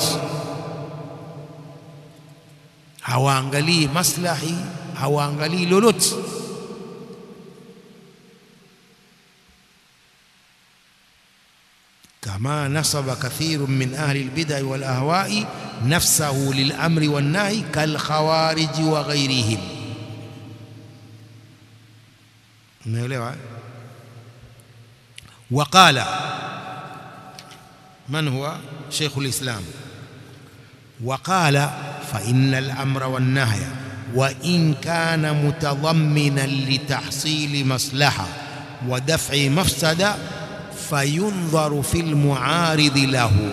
Hawaangalii maslahi, hawaangalii lolote. kama nasaba kathirun min ahli albid'i wal ahwa'i nafsahu lil amri wan nahi kal khawarij wa ghairihim Umeelewa? Waqala man huwa Sheikh al-Islam, waqala fa inna al-amra wan-nahya wa in kana mutadamminan litahsili maslaha wa daf'i mafsada fayundharu fil muaridhi lahu.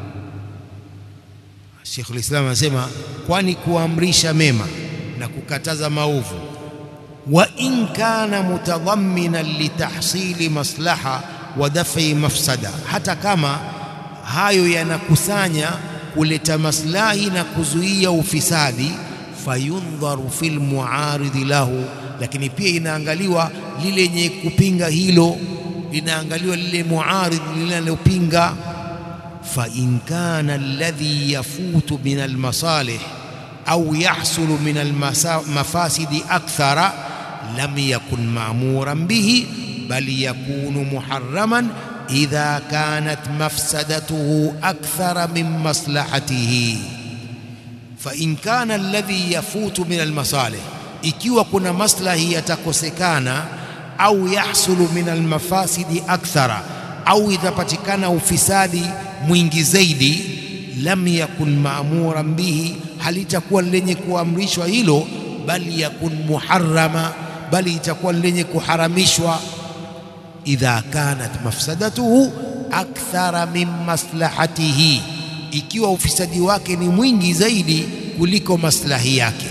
Sheikhul Islam anasema kwani kuamrisha mema na kukataza maovu, wa in kana mutadhamminan litahsili maslaha wa daf'i mafsada, hata kama hayo yanakusanya kuleta maslahi na kuzuia ufisadi, fayundharu fil muaridhi lahu, lakini pia inaangaliwa lile lenye kupinga hilo, linaangaliwa lile muaridh linalopinga. Fa in kana alladhi yafutu min almasalih au yahsulu min almafasidi akthara lam yakun ma'muran bihi bal yakunu muharraman idha kanat mafsadatuhu akthara min maslahatihi. Fa in kana alladhi yafutu min almasalih, ikiwa kuna maslahi yatakosekana, au yahsulu min almafasidi akthara, au itapatikana ufisadi mwingi zaidi, lam yakun ma'muran bihi, halitakuwa lenye kuamrishwa hilo, bali yakun muharrama, bali itakuwa lenye kuharamishwa idha kanat mafsadatuhu akthara min maslahatihi, ikiwa ufisadi wake ni mwingi zaidi kuliko maslahi yake.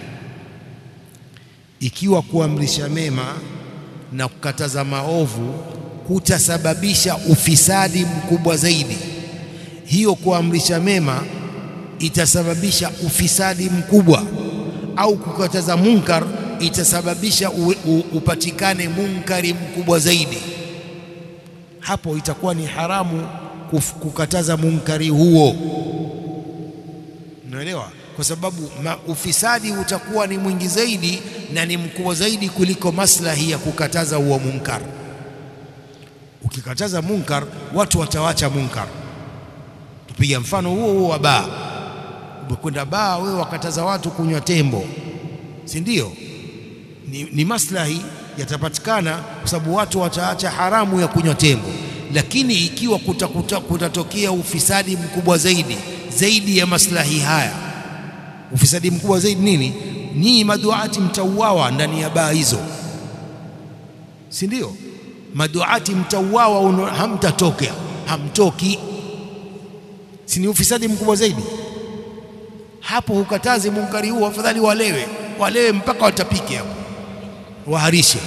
Ikiwa kuamrisha mema na kukataza maovu kutasababisha ufisadi mkubwa zaidi, hiyo kuamrisha mema itasababisha ufisadi mkubwa, au kukataza munkar itasababisha u, u, upatikane munkari mkubwa zaidi. Hapo itakuwa ni haramu kuf, kukataza munkari huo, unaelewa? Kwa sababu ma, ufisadi utakuwa ni mwingi zaidi na ni mkubwa zaidi kuliko maslahi ya kukataza huo munkar. Ukikataza munkar, watu watawacha munkar. Tupiga mfano huo huo wa baa. Umekwenda baa wewe, wakataza watu kunywa tembo, si ndio? Ni, ni maslahi yatapatikana kwa sababu watu wataacha haramu ya kunywa tembo, lakini ikiwa kutatokea kuta, kuta ufisadi mkubwa zaidi zaidi ya maslahi haya, ufisadi mkubwa zaidi nini? Nyinyi maduati mtauawa ndani ya baa hizo, si ndio? Maduati mtauawa, hamtatokea, hamtoki, si ni ufisadi mkubwa zaidi? Hapo hukatazi munkari huo, afadhali walewe, walewe mpaka watapike hapo waharishe.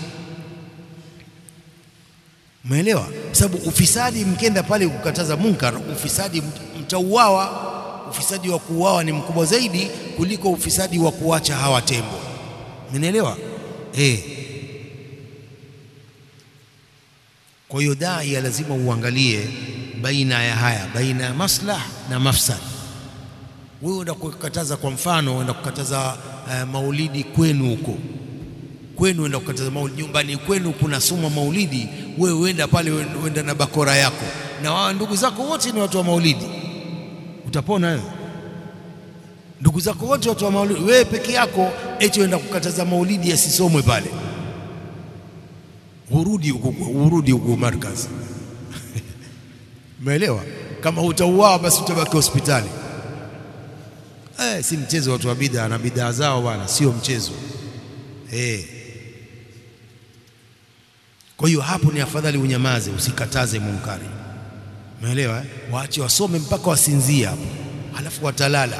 Umeelewa? Sababu ufisadi mkenda pale kukataza munkar, ufisadi mtauawa. Ufisadi wa kuuawa ni mkubwa zaidi kuliko ufisadi wa kuacha hawa tembo. Umeelewa? Eh. Kwa hiyo daia lazima uangalie baina ya haya, baina ya maslah na mafsad. Wewe uenda kukataza, kwa mfano, uenda kukataza uh, maulidi kwenu huko kwenu enda kukataza maulidi nyumbani kwenu, kuna suma maulidi, wewe uenda pale, uenda na bakora yako na wao ndugu zako wote ni watu wa maulidi, utapona wewe? Ndugu zako wote watu wa maulidi, wewe peke yako eti uenda kukataza maulidi yasisomwe pale, urudi huko, urudi huko markazi umeelewa? Kama utauawa basi utabaki hospitali. Eh, si mchezo. Watu wa bid'a na bid'a zao bwana, sio mchezo eh. Kwa hiyo hapo ni afadhali unyamaze, usikataze munkari, umeelewa eh? Waache wasome mpaka wasinzie hapo, halafu watalala.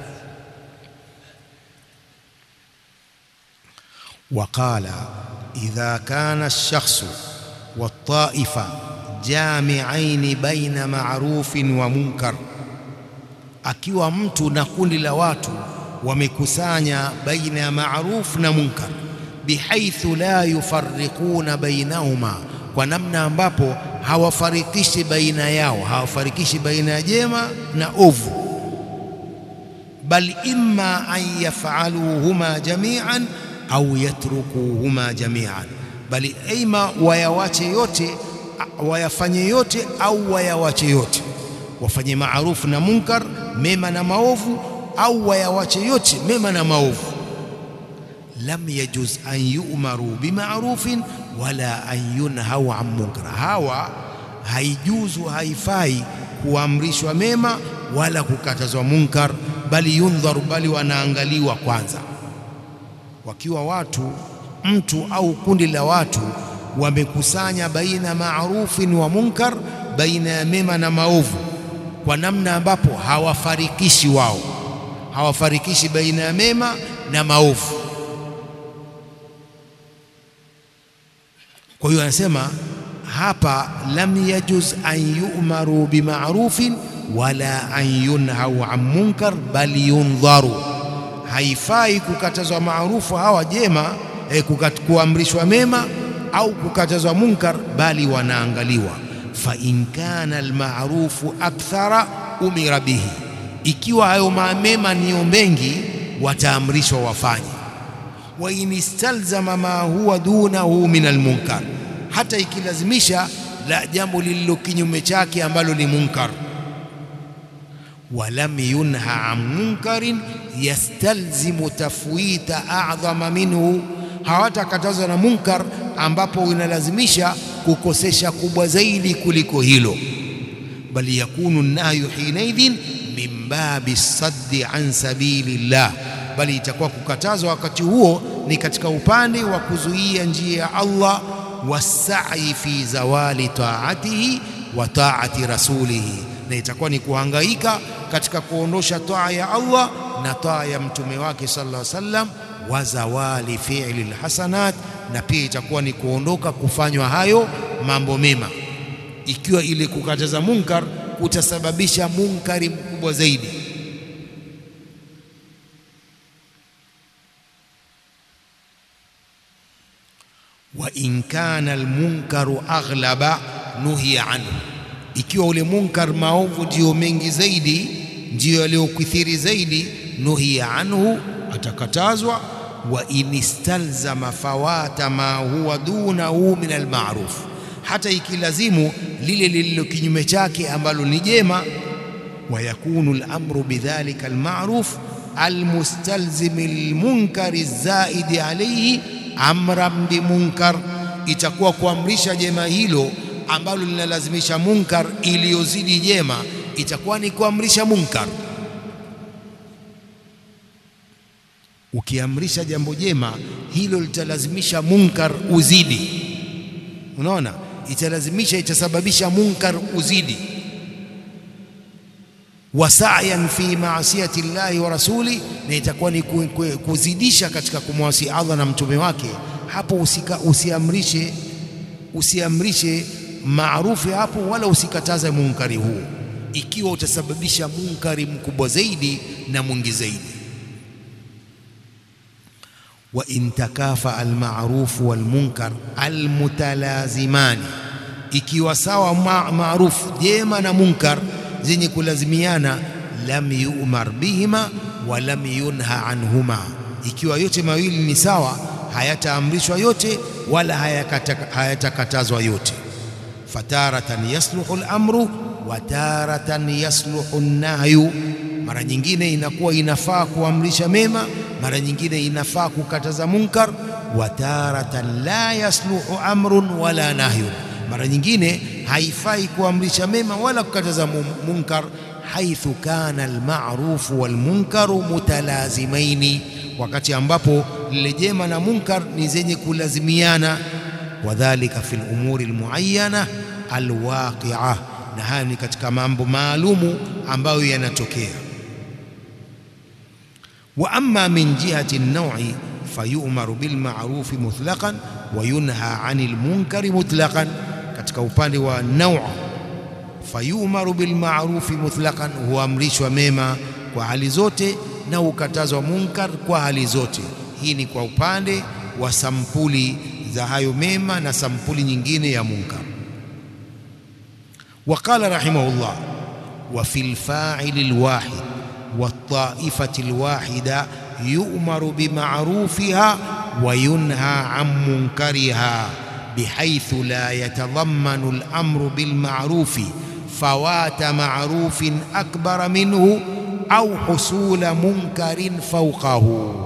Waqala idha kana ash-shakhsu wat-ta'ifa jami'aini baina ma'rufin wa munkar, akiwa mtu na kundi la watu wamekusanya baina ya ma'ruf na munkar bihaithu la yufarriquna bainahuma, kwa namna ambapo hawafarikishi baina yao, hawafarikishi baina ya jema na ovu. Bal imma an yafaluhuma jami'an au yatrukuhuma jami'an, bali ima wayawache yote, wayafanye yote au wayawache yote, wafanye maarufu na munkar, mema na maovu, au wayawache yote, mema na maovu lam yajuz an yu'maru bima'rufin wala an yunhau an munkar, hawa haijuzu, haifai kuamrishwa mema wala kukatazwa munkar, bali yundharu, bali wanaangaliwa kwanza. Wakiwa watu mtu au kundi la watu wamekusanya baina maarufin wa munkar, baina ya mema na maovu, kwa namna ambapo hawafarikishi wao, hawafarikishi baina ya mema na maovu. Kwa hiyo anasema hapa, lam yajuz an yu'maru bima'rufin wala an yunhau an munkar bal yundharu, haifai kukatazwa maarufu hawa jema eh, kuamrishwa mema au kukatazwa munkar, bali wanaangaliwa. Fa in kana almarufu akthara umira bihi, ikiwa hayo mema niyo mengi wataamrishwa wafanye. Wa in istalzama ma huwa dunahu min almunkar, hata ikilazimisha la jambo lililo kinyume chake ambalo ni munkar walam yunha an munkarin yastalzimu tafwita a'dhama minhu, hawatakatazwa na munkar ambapo inalazimisha kukosesha kubwa zaidi kuliko hilo. Bali yakunu nahyu hinaidhin min babi saddi an sabilillah, bali itakuwa kukatazwa wakati huo ni katika upande wa kuzuia njia ya Allah, wasai fi zawali taatihi wa taati rasulihi, na itakuwa ni kuhangaika katika kuondosha taa ya Allah na taa ya mtume wake sallallahu alaihi wasallam, wa zawali fi'li alhasanat, na pia itakuwa ni kuondoka kufanywa hayo mambo mema, ikiwa ile kukataza munkar kutasababisha munkari mkubwa zaidi. wa in kana almunkaru aghlaba nuhiya anhu ikiwa ule munkar maovu ndiyo mengi zaidi, ndiyo yaliyokithiri zaidi, nuhiya anhu, atakatazwa. Wa in istalzama fawata ma huwa dunahu min almaruf, hata ikilazimu lile lililo kinyume chake ambalo ni jema. Wa yakunu alamru bidhalika almaruf almustalzimi lilmunkari zaidi alayhi amran bimunkar, itakuwa kuamrisha jema hilo ambalo linalazimisha munkar iliyozidi jema, itakuwa ni kuamrisha munkar. Ukiamrisha jambo jema, hilo litalazimisha munkar uzidi. Unaona, italazimisha, itasababisha munkar uzidi. Wasayan fi maasiyati llahi wa rasuli, na itakuwa ni kuzidisha katika kumwasi Allah na mtume wake. Hapo usika, usiamrishe usiamrishe maarufu hapo, wala usikataze munkari huo, ikiwa utasababisha munkari mkubwa zaidi na mwingi zaidi. wa in takafa almarufu walmunkar almutalazimani, ikiwa sawa maarufu jema na munkar zenye kulazimiana, lam yu'mar bihima wa lam yunha anhuma, ikiwa yote mawili ni sawa, hayataamrishwa yote wala hayatakatazwa yote fataratan yasluhu al-amru wa taratan yasluhu an-nahyu, mara nyingine inakuwa inafaa kuamrisha mema, mara nyingine inafaa kukataza munkar. Wa taratan la yasluhu amrun wala nahyun, mara nyingine haifai kuamrisha mema wala kukataza munkar. Haithu kana al-ma'rufu wal-munkaru mutalazimaini, wakati ambapo lile jema na munkar ni zenye kulazimiana wadhalika fi lumuri almuayyana alwaqia, na haya ni katika mambo maalumu ambayo yanatokea. Wa amma min jihati an-naw'i fayu'maru bil ma'rufi mutlaqan wa yunha 'anil munkari mutlaqan, katika upande wa naw' fayu'maru bil ma'rufi mutlaqan, huamrishwa mema kwa hali zote na ukatazwa munkar kwa hali zote. Hii ni kwa upande wa sampuli za hayo mema na sampuli nyingine ya munkar. Waqala rahimahullah wa fil fa'ili alwahid wa taifati alwahida yu'maru bima'rufiha wa yunha 'an munkariha bihaythu la yatadhammanu al-amru bilma'rufi fawata ma'rufin akbara minhu au husula munkarin fawqahu.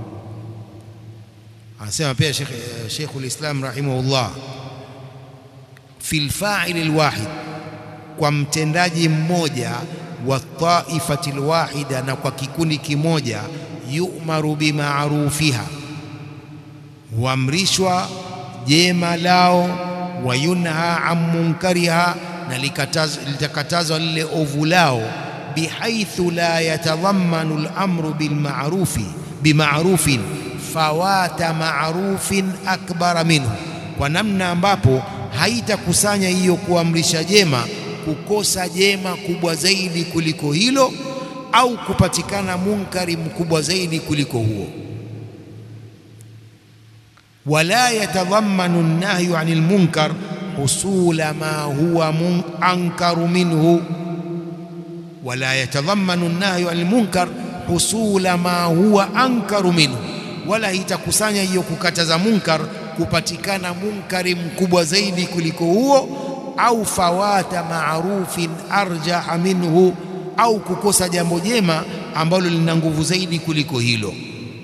Anasema pia Sheikhul Islam rahimahullah, fil fa'il alwahid, kwa mtendaji mmoja, wa taifati alwahida, na kwa kikundi kimoja, yu'maru bima'rufiha, huamrishwa jema lao, wa yunha an munkariha, na litakatazwa lile ovu lao, bihaithu la yatadhammanu al-amru bilma'rufi bima'rufin fawata ma'rufin akbara minhu, kwa namna ambapo haitakusanya hiyo kuamrisha jema kukosa jema kubwa zaidi kuliko hilo au kupatikana munkari mkubwa zaidi kuliko huo. Wala yatadhammanu an-nahyu 'anil munkar husula ma huwa ankaru minhu, wala yatadhammanu an-nahyu 'anil munkar husula ma huwa ankaru minhu, wala itakusanya hiyo kukataza munkar kupatikana munkari mkubwa zaidi kuliko huo au fawata ma'rufin arjaha minhu, au kukosa jambo jema ambalo lina nguvu zaidi kuliko hilo.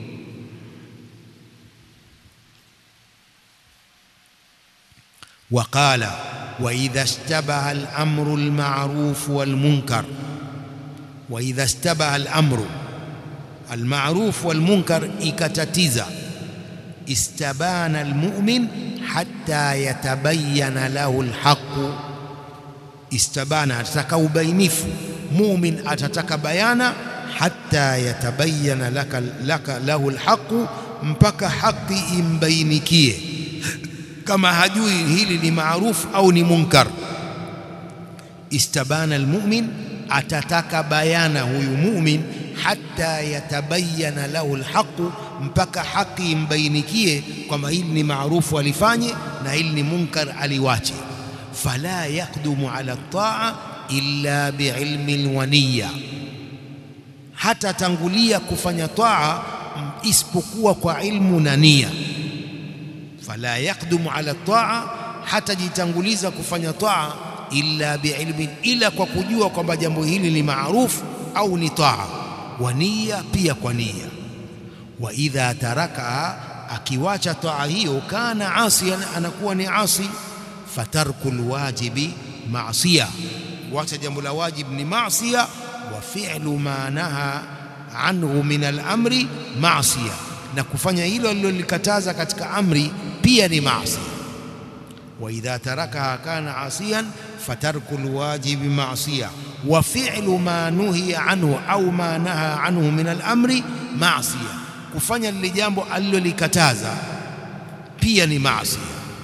Waqala wa idha ishtabaha al-amru al-ma'ruf wal-munkar, wa idha ishtabaha al-amru al-ma'ruf wal-munkar, ikatatiza istabana al-mu'min hatta yatabayyana lahu alhaqu. Istabana, atataka ubainifu. Mumin atataka bayana, hatta yatabayyana laka, laka lahu alhaqu, mpaka haki imbainikie, kama hajui hili ni maarufu au ni munkar. Istabana almu'min, atataka bayana huyu mumin, hatta yatabayyana lahu alhaqu mpaka haki imbainikie kwamba hili ni maarufu alifanye na hili ni munkar aliwache. Fala yakdumu ala taa illa biilmin wa niyya, hata tangulia kufanya taa isipokuwa kwa ilmu na nia. Fala yakdumu ala taa, hata jitanguliza kufanya taa illa biilmin, ila kwa kujua kwamba jambo hili ni maarufu au ni taa, wa niyya, pia kwa nia wa idha tarakaha, akiwacha taa hiyo, kana asiyan, anakuwa ni asi. Fatarku lwajibi maasiya, kuwacha jambo la wajib ni maasiya. Wa fi'lu ma naha anhu min al-amri maasiya, na kufanya hilo alilolikataza katika amri pia ni maasiya. Wa idha tarakaha kana asiyan fatarku lwajibi maasiya wa fi'lu ma nuhiya anhu au ma naha anhu min al-amri maasiya kufanya lile jambo alilolikataza pia ni maasi.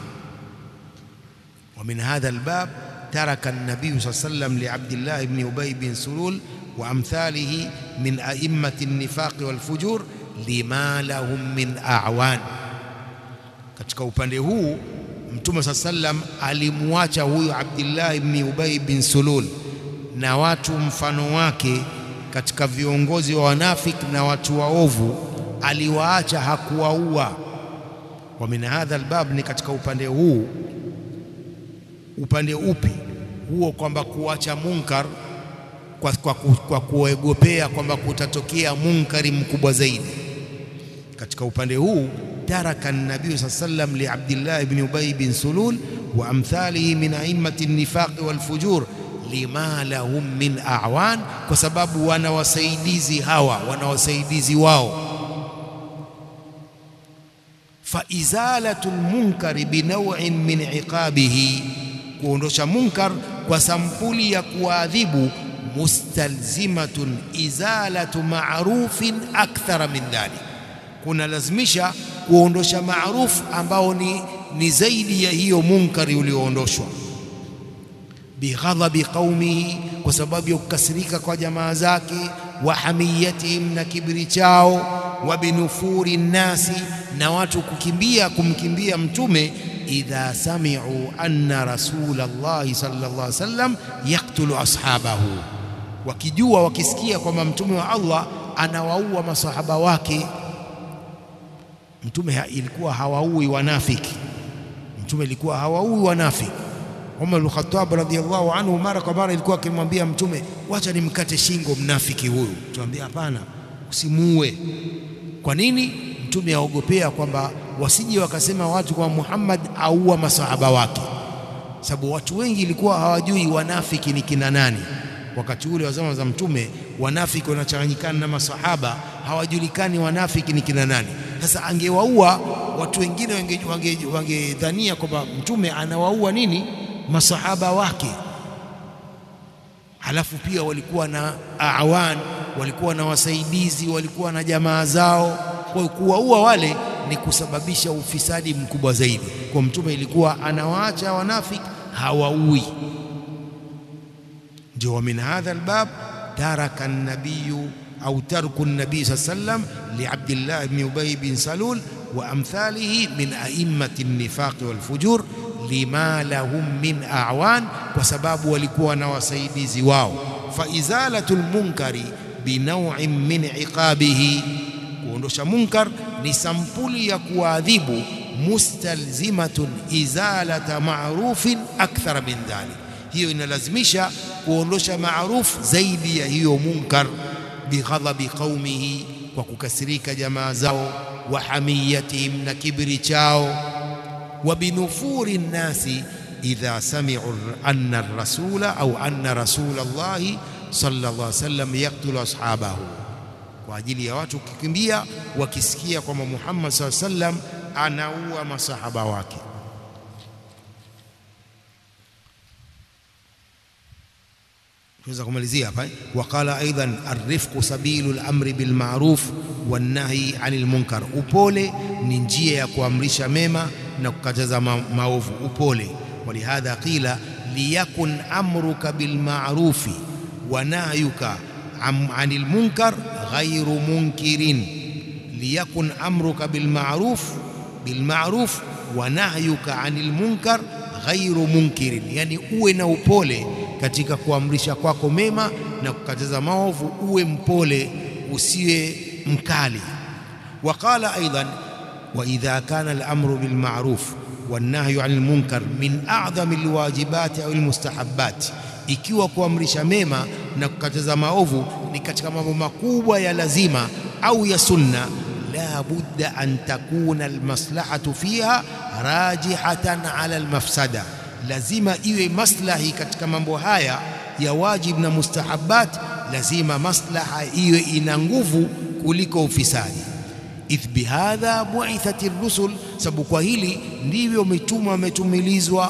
Wa min hadha albab taraka an-nabiy sallallahu alayhi wasallam li Abdillah ibn Ubay bin Sulul wa amthalihi min a'immati an-nifaq wal fujur lima lahum min a'wan. Katika upande huu Mtume sallallahu alayhi wasallam alimwacha huyu Abdillah ibn Ubay bin Sulul na watu mfano wake katika viongozi wa wanafiki na watu waovu aliwaacha hakuwaua. Wa min hadha albab, ni katika upande huu. Upande upi huo? Kwamba kuacha munkar kwa, kwa, kwa kuogopea kwamba kutatokea munkari mkubwa zaidi. Katika upande huu taraka an-nabii sallallahu alayhi wasallam li Abdillah ibn Ubay bin Sulul wa amthalihi min a'immati an-nifaq wal fujur lima lahum min a'wan, kwa sababu wana wasaidizi hawa, wana wasaidizi wao faizalatu lmunkari binawin min iqabihi, kuondosha munkar kwa sampuli ya kuadhibu, mustalzimatun izalatu ma'rufin akthara min dhalik, kuna lazimisha kuondosha maarufu ambao ni, ni zaidi ya hiyo munkari ulioondoshwa. Bighadhabi qaumihi, kwa sababu ya kukasirika kwa jamaa zake, wa hamiyatihim, na kibiri chao, wa binufuri nnasi na watu kukimbia kumkimbia Mtume, idha sami'u anna rasulallahi sallallahu alaihi wasallam yaktulu ashabahu, wakijua wakisikia kwamba mtume wa Allah anawaua masahaba wake. Mtume ilikuwa hawaui wanafiki, mtume ilikuwa hawaui wanafiki. Umar bin Khattab radhiyallahu anhu mara kwa mara ilikuwa akimwambia Mtume, wacha nimkate shingo mnafiki huyu. Tuambia hapana, usimuue. Kwa nini? Mtume aogopea kwamba wasije wakasema watu kwa Muhammad aua masahaba wake, sababu watu wengi ilikuwa hawajui wanafiki ni kina nani. Wakati ule wa zama za Mtume wanafiki wanachanganyikana na masahaba, hawajulikani wanafiki ni kina nani. Sasa angewaua watu wengine wangedhania wange, wange kwamba mtume anawaua nini masahaba wake halafu pia walikuwa na awan walikuwa na wasaidizi walikuwa na jamaa zao kwa hiyo kuwaua wale ni kusababisha ufisadi mkubwa zaidi kwa mtume ilikuwa anawaacha wanafiki hawaui ndio wa min hadha albab taraka an-nabiy au tarku an-nabiy sallam li Abdullah ibn Ubay bin Salul wa amthalihi min a'immati an-nifaq wal fujur lima lahum min a'wan kwa sababu walikuwa na wasaidizi wao fa izalatul munkari binaw'in min iqabihi kuondosha munkar ni sampuli ya kuadhibu mustalzimatun izalata ma'rufin akthara min dhalik hiyo inalazimisha kuondosha maarufu zaidi ya hiyo munkar bighadhabi qaumihi kwa kukasirika jamaa zao wa hamiyatihim na kibri chao wa binufuri nnasi idha sami'u anna ar-rasula au anna rasulallahi sallallahu alaihi wasallam yaktulu ashabahu kwa ajili ya watu kukimbia wakisikia kwamba Muhammad sallallahu alaihi wasallam anaua masahaba wake tunaweza kumalizia hapa waqala aidan arifqu sabilu al-amri bil ma'ruf wan nahyi 'anil munkar upole ni njia ya kuamrisha mema na kukataza ma maovu upole walihadha qila liyakun amruka bil ma'rufi wa nahyuka 'anil munkar ghayru munkirin liyakun amruka bil ma'ruf bil ma'ruf wa nahyuka 'anil munkar ghairu munkirin, yani uwe na upole katika kuamrisha kwako mema na kukataza maovu, uwe mpole, usiwe mkali. Waqala aidan wa idha kana al-amru bil ma'ruf wan nahyu 'anil munkar min a'zami al-wajibati au al-mustahabbat, ikiwa kuamrisha mema na kukataza maovu ni katika mambo makubwa ya lazima au ya sunna la budda an takuna almaslahatu fiha rajihatan ala almafsada, lazima iwe maslahi katika mambo haya ya wajib na mustahabat, lazima maslaha iwe ina nguvu kuliko ufisadi. idh bihadha bu'ithat ar-rusul, sababu kwa hili ndivyo mitume wametumilizwa,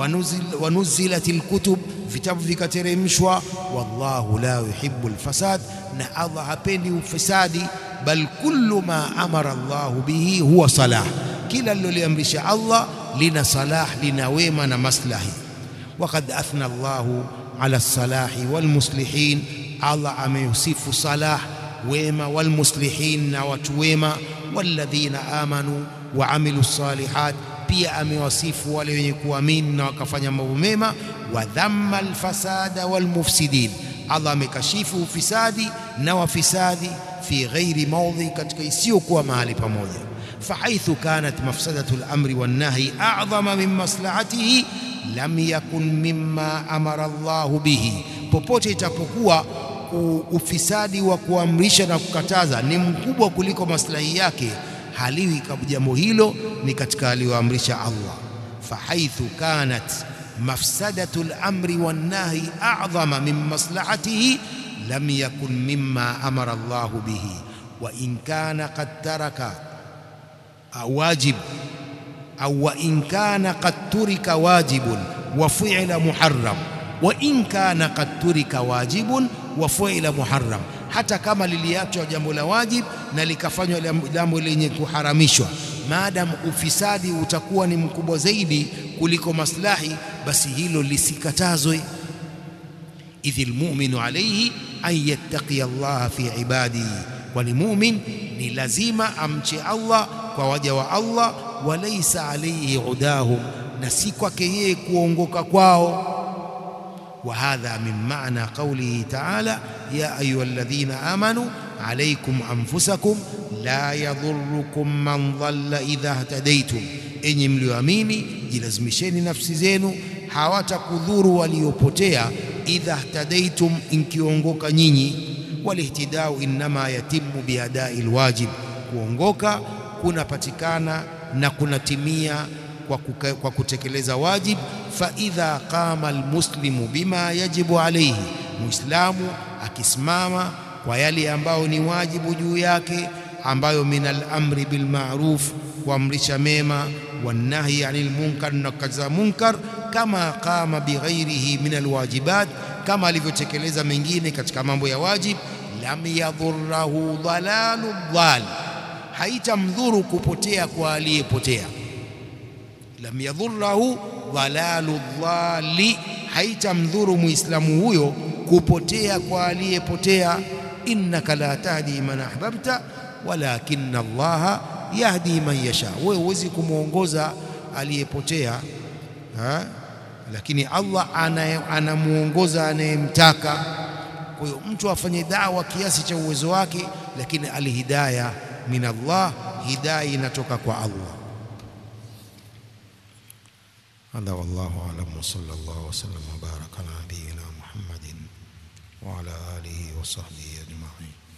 wanuzilat al-kutub, vitabu vikateremshwa. Wallahu la yuhibbu al-fasad, na Allah hapendi ufisadi bal kullu ma amara Allahu bihi huwa salah, kila liloliamrisha Allah lina salah, lina wema na maslahi. Waqad athna Allahu ala salahi walmuslihin, Allah ameusifu salah wema, walmuslihin na watu wema, walladhina amanu wa amilu salihat, pia amewasifu wale wenye kuamini na wakafanya mambo mema. Wa dhamma alfasada walmufsidin, Allah amekashifu ufisadi na wafisadi fi ghairi mawdhi, katika isiyokuwa mahali pamoja. Fahaithu kanat mafsadatu al-amri wan-nahyi a'dhama min maslahatihi lam yakun mimma amara Allahu bihi, popote itapokuwa ufisadi wa kuamrisha na kukataza ni mkubwa kuliko maslahi yake, haliwi kama jambo hilo ni katika aliyoamrisha Allah. Fahaithu kanat mafsadatu al-amri wan-nahyi a'dhama min maslahatihi lam yakun mimma amara Allahu bihi wa in kana qad taraka wajib au wa in kana qad turika wajibun wa fu'ila muharram wa in kana qad turika wajibun wa fu'ila muharram, hata kama liliachwa jambo la wajib na likafanywa jambo lenye kuharamishwa, maadamu ufisadi utakuwa ni mkubwa zaidi kuliko maslahi, basi hilo lisikatazwe. idhi lmuminu alayhi an yattaqiya Allah fi ibadihi, kwani mumin ni lazima amche Allah kwa waja wa Allah. Walaysa alayhi udahum, na si kwake yeye kuongoka kwao. Wa hadha min maana qawlihi ta'ala ya ayuha alladhina amanu alaykum anfusakum la yadhurrukum man dhalla idha ihtadaytum, enyi mlioamini jilazimisheni nafsi zenu, hawatakudhuru waliopotea idha ihtadaytum, inkiongoka nyinyi. Walihtidau innama yatimu biadai lwajib, kuongoka kunapatikana na kunatimia kwa, kuka, kwa kutekeleza wajib. Fa idha qama almuslimu bima yajibu alayhi, muislamu akisimama kwa yale ambayo ni wajibu juu yake, ambayo minal amri bil ma'ruf, kuamrisha mema, wanahyi anil munkar, na kukataza munkar, kama qama bighairihi min alwajibat, kama alivyotekeleza mengine katika mambo ya wajib. Lam yadhurrahu dhalalu dhal, haitamdhuru kupotea kwa aliyepotea. Lam yadhurrahu dhalalu dhali, haitamdhuru muislamu huyo kupotea kwa aliyepotea. Innaka la tahdi man ahbabta walakinna Allaha yahdi man yasha, wewe huwezi kumwongoza aliyepotea ha? Lakini Allah anamuongoza anayemtaka. Kwa hiyo mtu afanye dawa kiasi cha uwezo wake, lakini alhidaya min Allah, hidaya inatoka kwa Allah. Hadha wallahu a'lam wa sallallahu wa sallam wa baraka ala nabiyyina Muhammadin wa ala alihi wa sahbihi ajma'in.